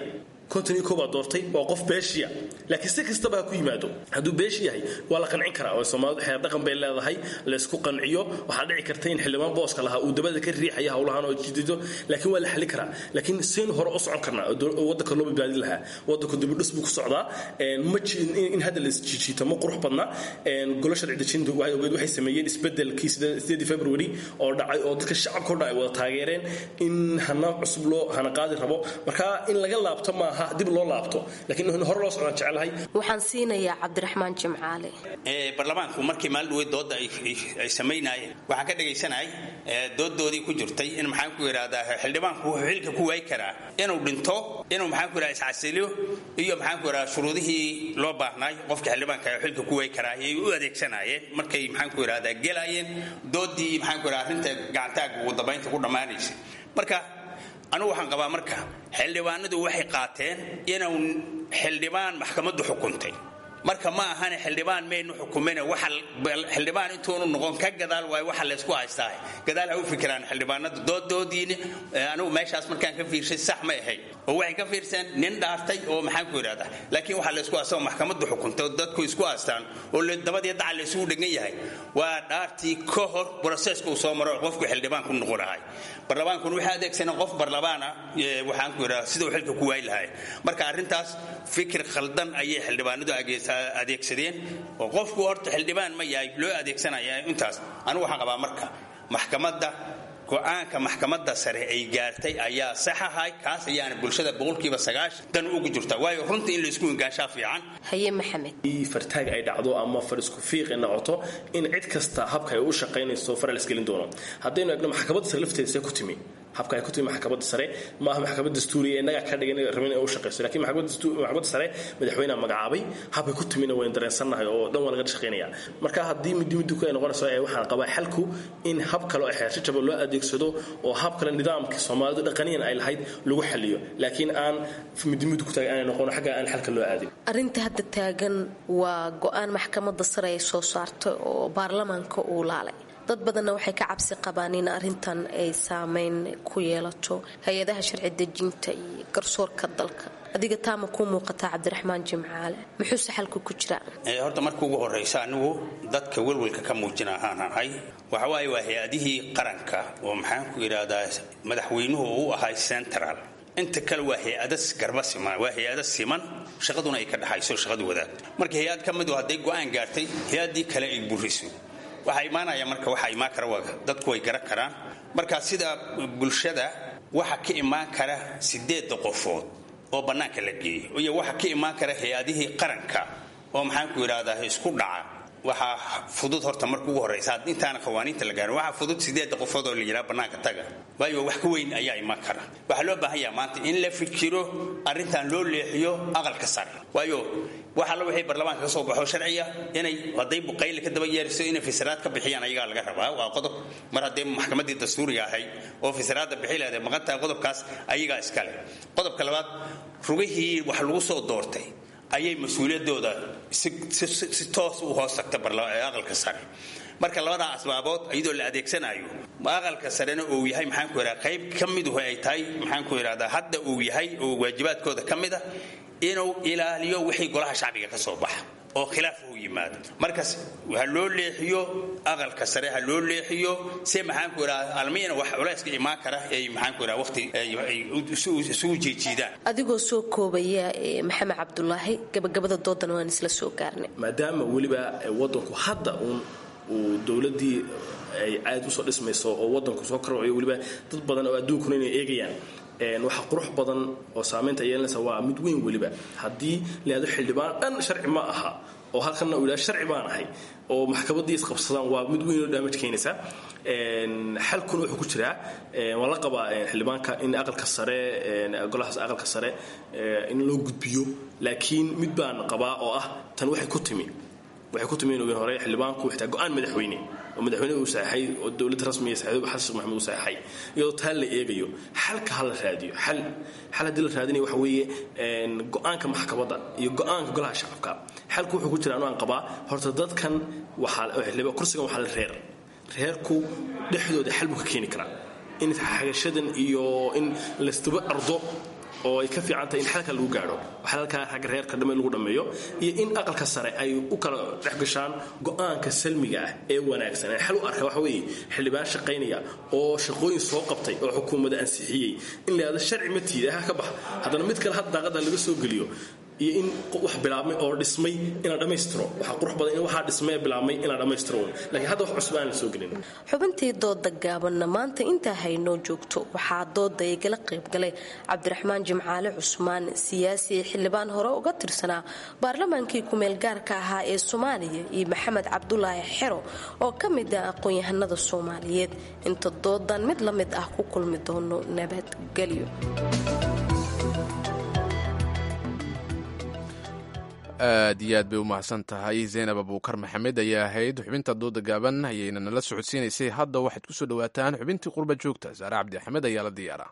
konton iyo koow baa doortay waa qof beeshiya laakiin si kastaba ha ku yimaado hadduu beeshi yahay waa la qancin karaa oo soomaalidu xeer dhaqan bay leedahay laysku qanciyo waxaa dhici karta in xildhibaan booska lahaa uu dabada ka riixaya howlahan oo jidido laakiin waa la xali karaa laakiin seen hore u socon karnaa oo wadanka loo badbaadin lahaa wadanku dibudhis buu ku socdaa ma in hadda la isjiijiito ma qurux badna golo sharci dejinta waxay sameeyeen isbedelkii sideedii february oo dhacay oo dadka shacabka o dhan ay wada taageereen in hana cusub loo hana qaadi rabo marka in laga laabto maaha dib loo laabto laakiin in hore loo socdaan jecelahay waxaan siinayaa cabdiraxmaan jimcaale baarlamaanku markii maalin dhaweyd dooda ay samaynaayeen waxaan ka dhagaysanahay doodoodii ku jirtay in maxaan ku yidhahdaa xildhibaanku wuxuu xilka ku waayi karaa inuu dhinto inuu maxaan ku yidhahdaa iscasiliyo iyo maxaan ku yidhahdaa shuruudihii loo baahnaay qofka xildhibaanka xilka ku waayi karaa ayay u adeegsanaayeen markay maxaan ku yidhahdaa gelaayeen doodii maxaan ku yidhahdaa arrinta gacantaaga ugu dambaynta ku dhammaanaysa marka anugu waxaan qabaa marka xildhibaanadu waxay qaateen inuu xildhibaan maxkamaddu xukuntay marka ma ahane xildhibaan maynu xukumin xildhibaan intuunu noqon ka gadaal waayo waxa laysku haystaa gadaal ha u fikiraan xildhibaanada doodoodiina anigu meeshaas markaan ka fiirshay sax ma ahayd oo waxay ka fiirseen nin dhaartay oo maxaan ku yidhahdaa laakiin waxaa laysku haystaa oo maxkamaddu xukuntay oo dadku isku haystaan oo dabadii daca laysugu dhegan yahay waa dhaartii ka hor broseska uu soo maro qofku xildhibaan ku noqon lahay barlamaankuna waxay adeegsaneen qof barlamaana waxaan ku yidhahdaa siduu xilka ku waayi lahay marka arrintaas fikir khaldan ayay xildhibaanadu adeegsadeen oo qofku horta xildhibaan ma yahay loo adeegsanaya intaas anigu waxaan qabaa marka maxkamadda go-aanka maxkamadda sare ay gaartay ayaa sax ahay kaas ayaana bulshada boqolkiiba sagaashan dan ugu jirta waayo runta in laysku ingaanshaa fiican haye maxamed fartaag ay dhacdo ama far isku fiiq ay noqoto in cid kasta habka ay u shaqaynayso fara la isgelin doono haddaynu egno maxkamadda sare lafteeda see ku timi habka ay ku timi maxkamadda sare ma aha maxkamad dastuuriya innaga ka dhigan rabin inay u shaqayso laakiin maxkamadda sare madaxweyneha magacaabay habkay ku timina waynu dareensannahay oo dhan waa laga shaqaynaya marka haddii midi midku ay noqonayso ee waxaan qabaa xalku in hab kale oo xeershajaba loo adeegsado oo hab kale nidaamkii soomaalidu dhaqaniyan ay lahayd lagu xaliyo laakiin aan midi midi ku taagay aanay noqon xagga aan xalka loo aadin arrinta hadda taagan waa go-aan maxkamadda sare ay soo saartay oo baarlamaanka uu laalay dad badanna waxay ka cabsi qabaan in arrintan ay saameyn ku yeelato hay-adaha sharci dejinta iyo garsoorka dalka adiga taama kuu muuqataa cabdiraxmaan jimcaale muxuuse xalku ku jiraa horta marka ugu horraysa anigu dadka welwelka ka muujina ahaan ahay waxa waaye waa hay-adihii qaranka oo maxaan ku yidhaahdaa madaxweynuhu u ahay central inta kale waa hay-ada garba siman waa hay-ada siman shaqaduna ay ka dhaxayso shaqadu wadaag marka hay-ad ka midu hadday go-aan gaartay hay-addii kale ay buriso waxaa imaanaya marka waxaa imaan kara waa dadku way garan karaan marka sida bulshada waxa ka imaan kara sideedda qofood oo bannaanka la geeyay iyo waxa ka imaan kara hay-adihii qaranka oo maxaan ku yidhahdaa isku dhaca waxaa fudud horta marka ugu horraysa intaana qawaaniinta la gaarin waxaa fudud sideedda qofood oo la yidhaha bannaanka taga waayo wax ka weyn ayaa imaan kara waxaa loo baahan yaha maanta in la fikiro arrintan loo leexiyo aqalka sare waayo wax alla wixii barlamaanka ka soo baxo sharciya inay hadday buqayle ka daba yeeriso inay fisiraad ka bixiyaan ayagaa laga rabaa waa qodob mar hadday maxkamaddii dastuuriga ahayd oo fisiraadda bixi lahayd maqantaha qodobkaas ayagaa iskale qodobka labaad rugihii wax lagu soo doortay ayay mas-uuliyaddooda si toos u hoos tagta aqalka sare marka labadaa asbaabood iyadoo la adeegsanayo aqalka sarena uu yahay maxaan ku yidhahda qayb ka miduhu ay tahay maxaan ku yidhahdaa hadda uu yahay oo waajibaadkooda ka mid a inuu ilaaliyo wixii golaha shacbiga ka soo baxa oo khilaaf u yimaado markaas ha loo leexiyo aqalka sare ha loo leexiyo si maxaan ku yidhahda almiyana wax culayska imaan kara ay maxaan ku yidhahda waqti ay isugu jeejiidaan adigoo soo koobaya maxamed cabdulaahi gabagabada doodan waan isla soo gaarnay maadaama weliba wadanku hadda uun uu dowladii ay aad usoo dhismayso oo wadanku soo korwayo weliba dad badan oo adduunkuna inay eegayaan waxa qurux badan oo saamaynta yeelanaysa waa mid weyn weliba haddii laado xildhibaan dhan sharci ma aha oo halkanna uu yidhaha sharci baan ahay oo maxkamaddii isqabsadaan waa mid weyn oo damage keenaysa xalkuna wuxuu ku jiraa waan la qabaa xildhibaanka in aqalka sare golahaas aqalka sare in loo gudbiyo laakiin mid baan qabaa oo ah tan waxay ku timi waxay ku timi in hore xildhibaanku xitaa go-aan madaxweyne oo madaxweyne uu saxay oo dowladda rasmiga saxay xasan sheekh maxamed uu saxay iyadoo taa la eegayo xalka ha la raadiyo xal xal haddii la raadinayo waxa weeye go-aanka maxkamadda iyo go-aanka golaha shacabka xalku wuxuu ku jira anu aan qabaa horta dadkan waxaa kursigan waxaa la reer reerku dhexdooda xal buu ka keeni karaa in xagashadan iyo in laysdaba ardo oo ay ka fiican tahay in xalka lagu gaadho xalalka xagga reerka dhamme lagu dhammeeyo iyo in aqalka sare ay u kala dhex gashaan go'aanka salmiga ah ee wanaagsan ee xal u arka waxa weeye xildhibaan shaqaynaya oo shaqooyin soo qabtay oo xukuumadda ansixiyey in la yidhahdo sharci ma tiida ha ka bax haddana mid kale had daaqada laga soo geliyo iyo in wax bilaabmay oo dhismay in la dhammaystiro waxaa qurux badan in waxaa dhismay ee bilaabmay in la dhammaystiro laakiin hadda wax cusub aan la soo gelin xubintii dooda gaabanna maanta intaa haynoo joogto waxaa dooda igala qaybgalay cabdiraxmaan jimcaale cusmaan siyaasi xildhibaan hore uga tirsanaa baarlamaankii kumeel gaarka ahaa ee soomaaliya iyo maxamed cabdulaahi xero oo ka mid ah aqoon-yahanada soomaaliyeed inta doodan mid la mid ah ku kulmi doono nabadgelyo aad iyo aad bay u mahadsan tahay zaynab abuukar maxamed ayaa ahayd xubinta dooda gaaban ayayna nala socodsiinaysay hadda waxaad ku soo dhowaataan xubintii qurba joogta saare cabdi axmed ayaa la diyaaraa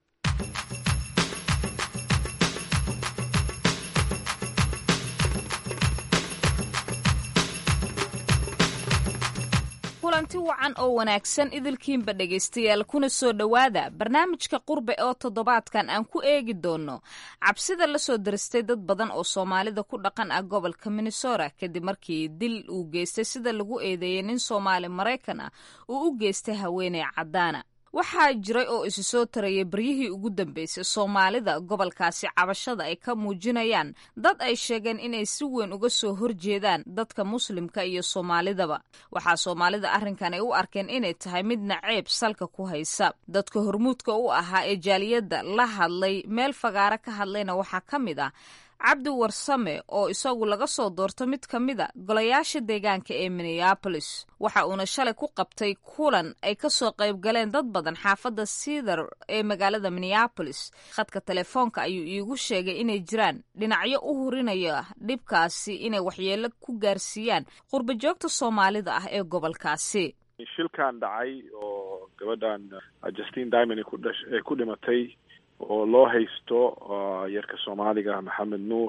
kulanti wacan oo wanaagsan idilkiinba dhegaystayaal kuna soo dhowaada barnaamijka qurbe oo toddobaadkan aan ku eegi doono cabsida la soo daristay dad badan oo soomaalida ku dhaqan ah gobolka minnesota kadib markii dil uu geystay sida lagu eedeeyay nin soomaali maraykan ah uu u geystay haweeney caddaana waxaa jiray oo isi soo tarayay baryihii ugu dambeysay soomaalida gobolkaasi cabashada ay ka muujinayaan dad ay sheegeen inay si weyn uga soo horjeedaan dadka muslimka iyo soomaalidaba waxaa soomaalida arrinkan ay u arkeen inay tahay mid naceeb salka ku haysa dadka hormuudka u ahaa ee jaaliyadda la hadlay meel fagaaro ka hadlayna waxaa ka mid ah cabdi warsame oo isagu laga soo doorto mid ka mid a golayaasha deegaanka ee minneabolis waxa uuna shalay ku qabtay kulan ay ka soo qayb galeen dad badan xaafadda siidar ee magaalada minneabolis khadka telefoonka ayuu iigu sheegay inay jiraan dhinacyo u hurinaya dhibkaasi inay waxyeelo ku gaarsiiyaan qurbajoogta soomaalida ah ee gobolkaasi shilkan dhacay oo gabadhan justin diamond ay ku dhimatay oo loo haysto yarka soomaaliga maxamed nuur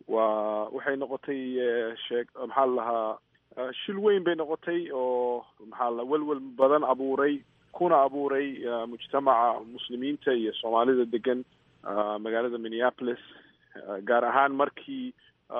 waa waxay noqotay sheeg maxaa la lahaa shil weyn bay noqotay oo maxaa la welwel badan abuuray kuna abuuray mujtamaca muslimiinta iyo soomaalida degan magaalada minneapolis gaar ahaan markii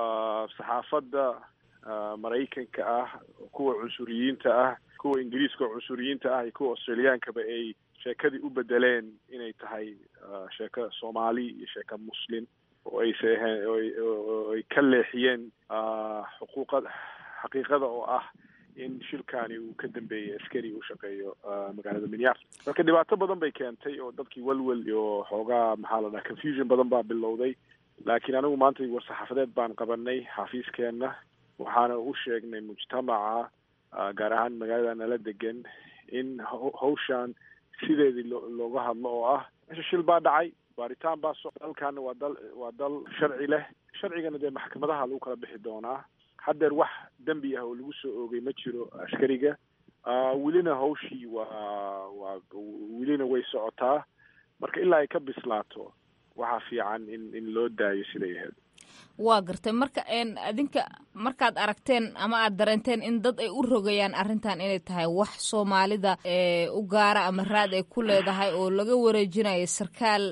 saxaafadda maraykanka ah kuwa cunsuriyiinta ah kuwa ingiriiska cunsuriyiinta ah iyo kuwa australiyaankaba ay sheekadii u bedeleen inay tahay sheeko soomaali iyo sheeko muslim oo aysa ahayn oo ay ka leexiyeen xuquuqa xaqiiqada oo ah in shilkani uu ka dambeeyey askari u shaqeeyo magaalada minneapolis marka dhibaato badan bay keentay oo dadkii welwel iyo xoogaa maxaa la dhaha confusion badan baa bilowday laakiin anigu maanta war-saxaafadeed baan qabanay xafiiskeenna waxaana u sheegnay mujtamaca gaar ahaan magaalada nala degan in hawshan sideedii loo looga hadlo oo ah meesha shil baa dhacay baaritaan baa so dalkaana waa dal waa dal sharci leh sharcigana dee maxkamadaha lagu kala bixi doonaa haddeer wax dembi ah oo lagu soo oogay ma jiro askariga welina hawshii waa waa welina way socotaa marka ilaa ay ka bislaato waxaa fiican in in loo daayo siday ahayd waa gartay marka adinka markaad aragteen ama aad dareenteen in dad ay u rogayaan arrintan inay tahay wax soomaalida u gaara ama raad ay ku leedahay oo laga wareejinayo sarkaal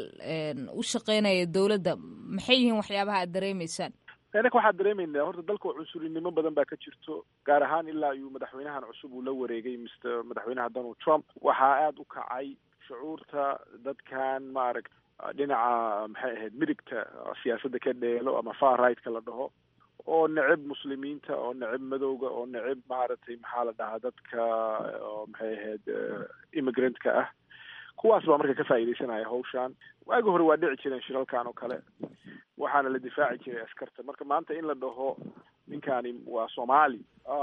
u shaqeynaya dowladda maxay yihiin waxyaabaha aad dareemaysaan inaka waxaan dareemaynaa horta dalka cunsurinimo badan baa ka jirto gaar ahaan ilaa iyuu madaxweynahan cusub uu la wareegay mr madaxweynaha donald trump waxaa aada u kacay shucuurta dadkan maaragta dhinaca maxay ahayd midigta siyaasadda ka dheelo ama far right-ka la dhaho oo necib muslimiinta oo necib madowga oo necib maaragtay maxaa la dhahaa dadka maxay ahayd immigrant-ka ah kuwaas baa marka ka faa'iidaysanaya hawshan waagi hore waa dhici jireen shiralkan oo kale waxaana la difaaci jiray askarta marka maanta in la dhaho ninkani waa soomaali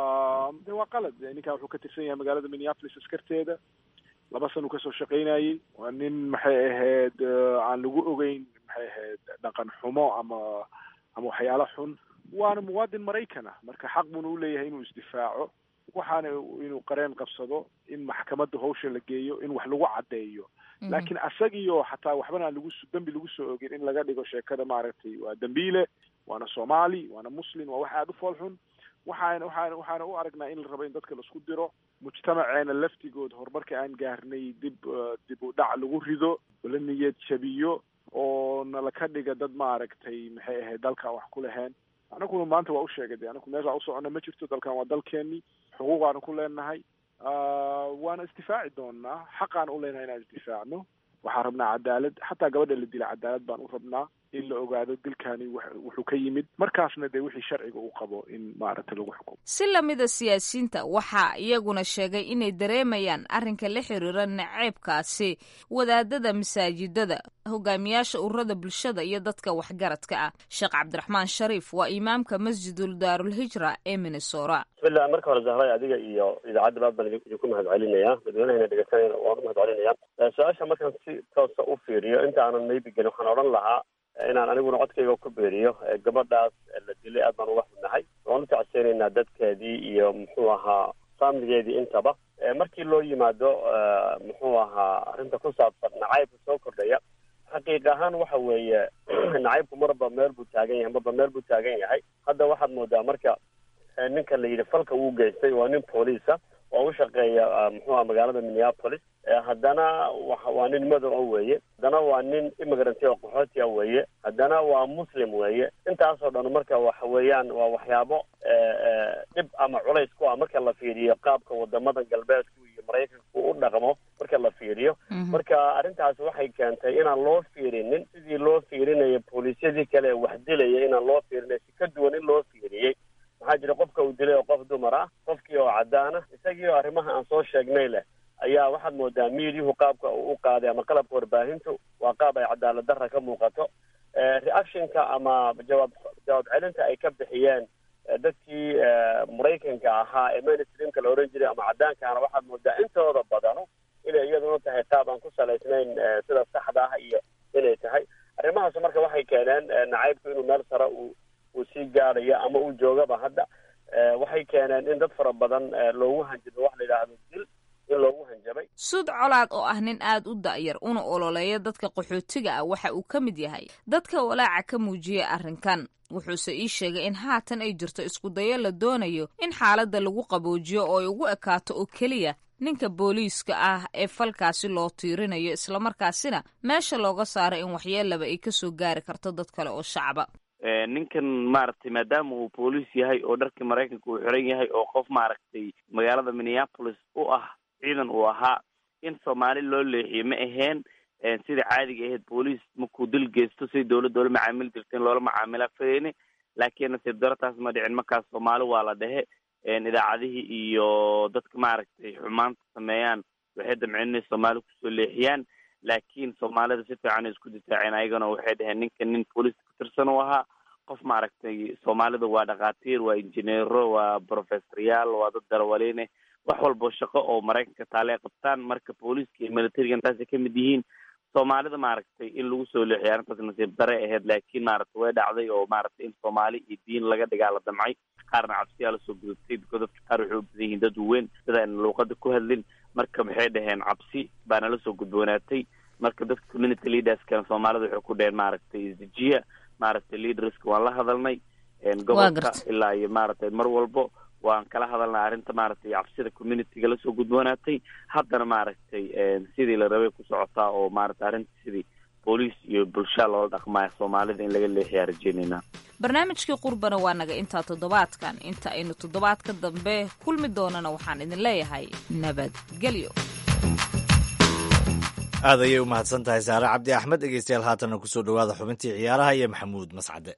de waa qalad ninkan wuxuu ka tirsan yahay magaalada minneapolis askarteeda laba san uu kasoo shaqaynayey waa nin maxay ahayd aan lagu ogeyn maxay ahayd dhaqan xumo ama ama waxyaalo xun waana muwaadin maraykan ah marka xaq buuna uleeyahay inuu isdifaaco waxaana inuu qareen qabsado in maxkamadda hawsha la geeyo in wax lagu caddeeyo laakiin asagiyo xataa waxbana aan lagu dembi lagu soo ogin in laga dhigo sheekada maaragtay waa dembiile waana soomaali waana muslim waa wax aada u fool xun waxaana waxaana waxaana u aragnaa in la rabo in dadka laisku diro mujtamaceena laftigood horumarka aan gaarnay dib dib u dhac lagu rido la niyad jabiyo oo nala ka dhiga dad maaragtay maxay ahayd dalkan wax ku lahayn anaguna maanta waa u sheegay de anagu meesha u socona ma jirto dalkan waa dalkeeni xuquuqaanu ku leenahay waana isdifaaci doonaa xaqaan u leenahay inaan isdifaacno waxaan rabnaa cadaalad xataa gabadha la dila cadaalad baan u rabnaa in la ogaado dilkani wuxuu ka yimid markaasna dee wixii sharciga uu qabo in maaragtay lagu xukumo si lamida siyaasiyiinta waxaa iyaguna sheegay inay dareemayaan arrinka la xiriira naceebkaasi wadaadada masaajidada hogaamiyaasha ururada bulshada iyo dadka waxgaradka ah sheekh cabdiraxmaan shariif waa imaamka masjidul daarulhijra ee minnesora bismillah marka hore zahray adiga iyo idaacadda baad baan idinku mahad celinayaa dadweynahayna dhegeysanayna waan u mahad celinayaa su-aasha markaan si toosa u fiiriyo inta aanan maybe gelin waxaan odhan lahaa inaan aniguna codkayga ku beeriyo gabadhaas la dilay aad baan uga xunnahay waan u tacseynaynaa dadkeedii iyo muxuu ahaa faamiligeedii intaba markii loo yimaado muxuu ahaa arrinta ku saabsan nacaybka soo kordhaya xaqiiq ahaan waxa weeye nacaybku marba meel buu taagan yahay marba meel buu taagan yahay hadda waxaad moodaa marka ninka la yidhi falka uu geystay waa nin booliisa oo u shaqeeya muxuuha magaalada minneapolis haddana waa nin madow a weeye haddana waa nin immigrant oo qaxooti a weeye haddana waa muslim weeye intaasoo dhan marka waxa weeyaan waa waxyaabo dhib ama culays ku ah marka la fiiriyo qaabka wadamada galbeedku iyo maraykanku u dhaqmo marka la fiiriyo marka arrintaas waxay keentay inaan loo fiirinin sidii loo fiirinayo booliisyadii kale ee wax dilaya inaan loo fiirinay si ka duwan in loo fiiriyey maxaa jira qofka uu dilay oo qof dumar ah qofkii oo cadaan ah isagii oo arrimaha aan soo sheegnay leh ayaa waxaad moodaa miidyuhu qaabka uu u qaaday ama qalabka warbaahintu waa qaab ay cadaalad darra ka muuqato reactionka ama jawaab jawaab celinta ay ka bixiyeen dadkii maraykanka ahaa ee mainstreamka la oran jiray ama cadaankaana waxaad moodaa intooda badanu inay iyaduna tahay qaab aan ku salaysnayn sida saxda ah iyo inay tahay arrimahaas marka waxay keeneen nacaybku inuu meel sare uu uu sii gaadhayo ama uu joogaba hadda waxay keeneen in dad fara badan loogu hanjabo wax la yidhaahdo dil in loogu hanjabay suud colaad oo ah nin aad u da'yar una ololeeya dadka qaxootiga ah waxa uu ka mid yahay dadka walaaca ka muujiyay arrinkan wuxuuse ii sheegay in haatan ay jirto iskudayo la doonayo in xaaladda lagu qaboojiyo oo ay ugu ekaato oo keliya ninka booliiska ah ee falkaasi loo tiirinayo islamarkaasina meesha looga saaro in waxyeelaba ay kasoo gaari karto dad kale oo shacba ninkan maaragtay maadaama uu booliis yahay oo dharkii maraykanka uu xiran yahay oo qof maaragtay magaalada minneapolis u ah ciidan uu ahaa in soomaali loo leexiyo ma aheen sida caadiga ahayd booliis markuu dil geysto siday dowladda oola macaamili jirta in loola macaamila fayni laakiin nasiib daro taas ma dhicin markaas soomaali waa la dhehe idaacadihii iyo dadka maaragtay xumaanta sameeyaan waxay damceen inay soomaali kusoo leexiyaan laakiin soomaalida si fiican ay isku difaaceen ayagana waxay dhaheen ninka nin booliiska ka tirsan u ahaa qof maaragtay soomaalida waa dhakhaatiir waa injineero waa professoryaal waa dad darawaliine wax walbo shaqo oo maraykanka taale ay qabtaan marka booliiska iyo militariga intaasay ka mid yihiin soomaalida maaragtay in lagu soo leexiyo arrintaas nasiib dare ahayd laakiin maaragtay way dhacday oo maaragtay in soomaali iyo diin laga dhigaa la damcay qaarna cabsiyaa lasoo gudubtay biko dadka qaar waxay u badan yihiin dad weyn sida ayna luuqada ku hadlin marka maxay dhaheen cabsi baana lasoo gudboonaatay marka dadka community leaderskana soomaalida waxay ku dheheen maaragtay isdejiya maaragtay leaderska waan la hadalnay gobolka ilaa iyo maaragtay mar walbo waan kala hadalnay arrinta maaragtay cabsida communityga lasoo gudboonaatay haddana maaragtay sidii la rabay ku socotaa oo maaragtay arrinta sidii booliis iyo bulshaa loola dhaqmaya soomaalida in laga leexiyaa rajeynaynaa barnaamijkii qurbana waa naga intaa toddobaadkan inta aynu toddobaadka dambe kulmi doonana waxaan idin leeyahay nabadgelyo aad ayay u mahadsan tahay saare cabdi axmed dhegeystayaal haatanna kusoo dhowaada xubintii ciyaaraha iyo maxamuud mascade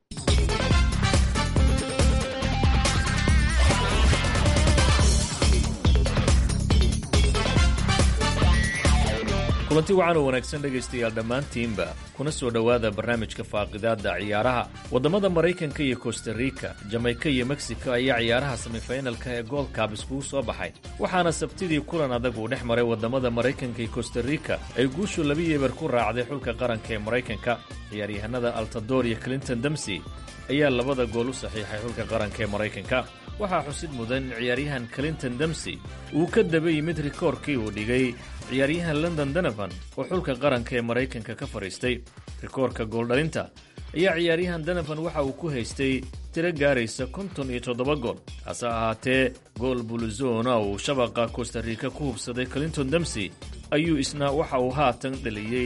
kulanti wacan oo wanaagsan dhegaystayaal dhammaantiinba kuna soo dhowaada barnaamijka faaqidaadda ciyaaraha waddamada maraykanka iyo kostarika jamayka iyo mexico ayaa ciyaaraha semifinalka ee goldkab iskugu soo baxay waxaana sabtidii kulan adag uu dhex maray waddamada maraykanka iyo kostarika ay guushu laba yeebar ku raacday xulka qaranka ee maraykanka ciyaaryahanada altador iyo clinton demsey ayaa labada gool u saxiixay xulka qaranka ee maraykanka waxaa xusid mudan in ciyaaryahan clinton demsey uu ka daba yimid rikoorkii uu dhigay ciyaaryahan london donovan oo xulka qaranka ee maraykanka ka fadhiistay rikoorka gooldhalinta ayaa ciyaaryahan donovan waxa uu ku haystay tiro gaaraysa konton iyo toddoba gool hase ahaatee gool buluzona uu shabaqa kostarika ku hubsaday clinton demsey ayuu isna waxa uu haatan dhaliyey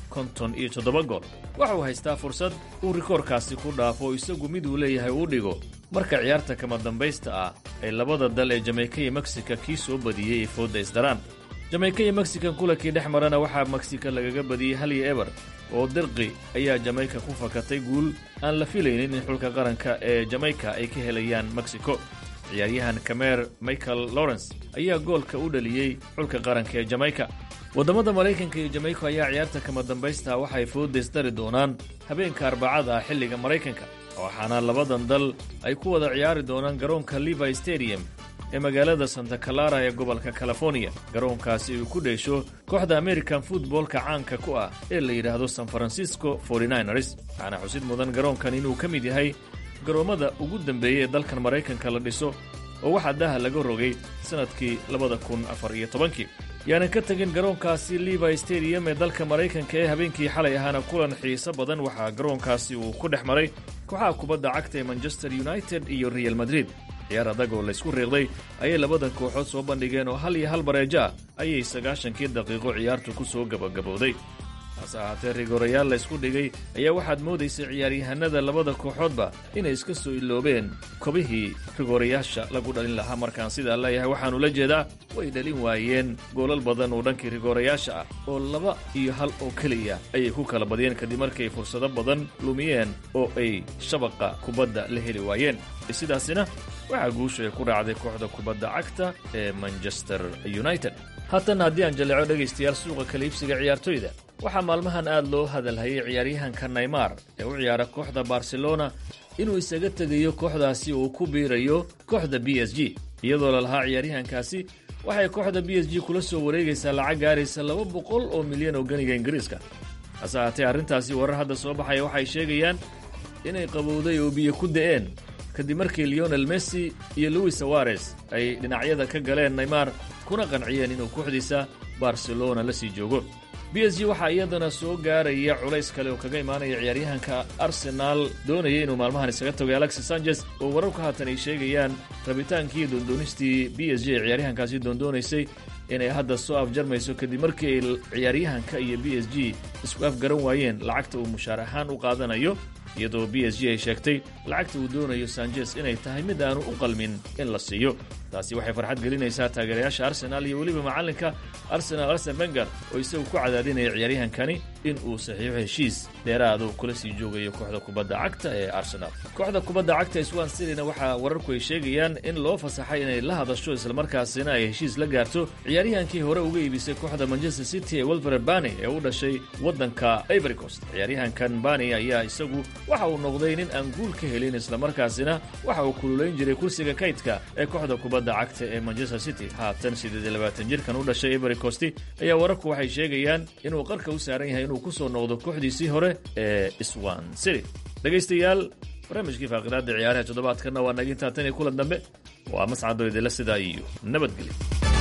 konton iyo toddoba gool waxauu haystaa fursad uu rikoorkaasi ku dhaafo isagu mid uu leeyahay uu dhigo marka ciyaarta kama dambaysta ah ay labada dal ee jameyka iyo meksika kii soo badiyey ay foodda isdaraan jameyka iyo meksikan kulankii dhex marana waxaa meksika lagaga badiyey hal iyo eber oo dirqi ayaa jameyka ku fakatay guul aan la filaynin in xulka qaranka ee jameyka ay ka helayaan meksiko ciyaaryahan kameer michael lawrence ayaa goolka u dhaliyey xulka qaranka ee jameyka waddamada maraykanka iyo jameyka ayaa ciyaarta kama dambaysta waxay fooddays dari doonaan habeenka arbacada ah xilliga maraykanka waxaana labadan dal ay ku wada ciyaari doonaan garoonka levi stadium ee magaalada santa clara ee gobolka californiya garoonkaasi uu ku dheesho kooxda american futboolka caanka ku ah ee la yidhaahdo san francisco ers waxaana xusid mudan garoonkan inuu ka mid yahay garoommada ugu dambeeyey ee dalkan maraykanka la dhiso oo waxaa daha laga rogay sannadkii labada kun afar iyo tobankii yaanan ka tegin garoonkaasi levi stadium ee dalka maraykanka ee habeenkii xalay ahaana kulan xiiso badan waxaa garoonkaasi uu ku dhex maray kooxaha kubadda cagta ee manchester united iyo real madrid ciyaar adag oo laysku riiqday ayay labadan kooxood soo bandhigeen oo hal iyo hal bareejo ah ayay sagaashankii daqiiqo ciyaartu ku soo gabagabowday hase ahaatee rigorayaal laysku dhigay ayaa waxaad moodaysay ciyaaryahanada labada kooxoodba inay iska soo iloobeen kobihii rigorayaasha lagu dhalin lahaa markaan sidaa leeyahay waxaanu la jeedaa way dhalin waayeen goolal badan oo dhankii rigorayaasha ah oo laba iyo hal oo keliya ayay ku kala badiyeen kadib markay fursado badan lumiyeen oo ay shabaqa kubadda la heli waayeen sidaasina waxaa guusha ay ku raacday kooxda kubadda cagta ee manchester united haatan haddii aan jaleeco dhegaystayaal suuqa kala iibsiga ciyaartoyda waxaa maalmahan aad loo hadalhayay ciyaaryahanka naymar ee u ciyaara kooxda barcelona inuu isaga tegayo kooxdaasi uu ku biirayo kooxda b s g iyadoo lalahaa ciyaaryahankaasi waxay kooxda b s g kula soo wareegaysaa lacag gaaraysa laba boqol oo milyan oo ganiga ingiriiska hase ahaatee arrintaasi warar hadda soo baxaya waxay sheegayaan inay qabowday oo biyo ku da'een kadib markii leonel messi iyo louis sawares ay dhinacyada ka galeen naymar kuna qanciyeen inuu kooxdiisa barcelona la sii joogo b s g waxaa iyadana soo gaaraya culays kale oo kaga imaanaya ciyaaryahanka arsenaal doonaya inuu maalmahan isaga tagoy alexis sanchez oo wararku haatan ay sheegayaan rabitaankii doondoonistii b s g ee ciyaaryahankaasi doondoonaysay inay hadda soo afjarmayso kadib markii ay ciyaaryahanka iyo b s g isku afgaran waayeen lacagta uu mushaar ahaan u qaadanayo iyadoo b s g ay sheegtay lacagta uu doonayo sanchez inay tahay mid aanu u qalmin in la siiyo taasi waxay farxad gelinaysaa taageerayaasha arsenaal iyo weliba macallinka arsenal arsen wenger oo isagu ku cadaadinaya ciyaaryahankani in uu saxiixo heshiis dheeraadu kula sii joogayo kooxda kubadda cagta ee arsenal kooxda kubadda cagta swan cityna waxaa wararku ay sheegayaan in loo fasaxay inay la hadasho islamarkaasina ay heshiis la gaarto ciyaaryahankii hore uga iibisay kooxda manchester city ee welfere bani ee u dhashay waddanka ivory coast ciyaaryahankan bani ayaa isagu waxa uu noqday nin aan guul ka helin islamarkaasina waxa uu kululayn jiray kursiga kaydka ee kooxda kubadda cagta ee manchester city haatan siddeed iyo labaatan jirkan u dhashay ivory coast ayaa wararku waxay sheegayaan inuu qarka u saaran yahay inuu ku soo noqdo kooxdiisii hore ee swan city dhegaystayaal barnaamijkii faaqidaadda ciyaaraha toddobaadkanna waa nagintaa tan iyo kulan dambe waa mascado idila sidaa iyo nabadgelyo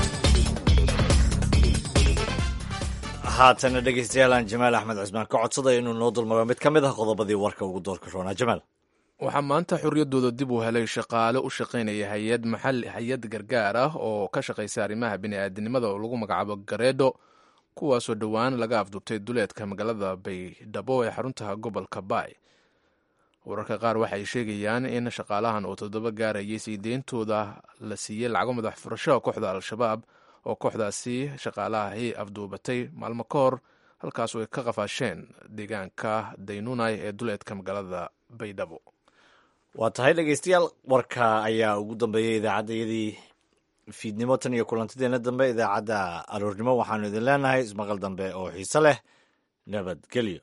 haatana dhegaystayaal aan jamaal axmed cusmaan ka codsaday inuu noo dulmaro mid ka mid ah qodobadii warka ugu doorka roonaa jamaal waxaa maanta xorriyaddooda dib u helay shaqaale u shaqaynaya hay-ad maxali hay-ad gargaar ah oo ka shaqaysa arrimaha bini'aadanimada oo lagu magacaabo gareedho kuwaasoo dhowaan laga afduubtay duleedka magaalada baydhabo ee xarunta gobolka baay wararka qaar waxay sheegayaan in shaqaalahan oo toddoba gaarayay sii deyntooda la siiyey lacago madax furasho kooxda al-shabaab oo kooxdaasi shaqaalahahi afduubatay maalmo ka hor halkaasoo ay ka qafaasheen deegaanka daynunay ee duleedka magaalada baydhabo waa tahay dhegaystayaal warka ayaa ugu dambeeyey idaacaddayadii fiidnimo tan iyo kulantadeena dambe idaacadda aroornimo waxaanu idin leenahay ismaqal dambe oo xiise leh nabadgelyo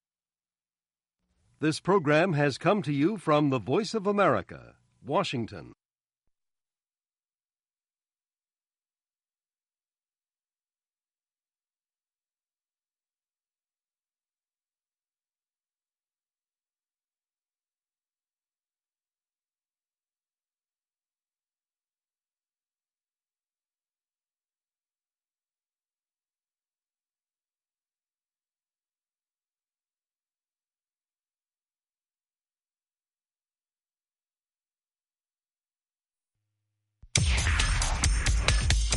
This program has come to you from the Voice of America, Washington.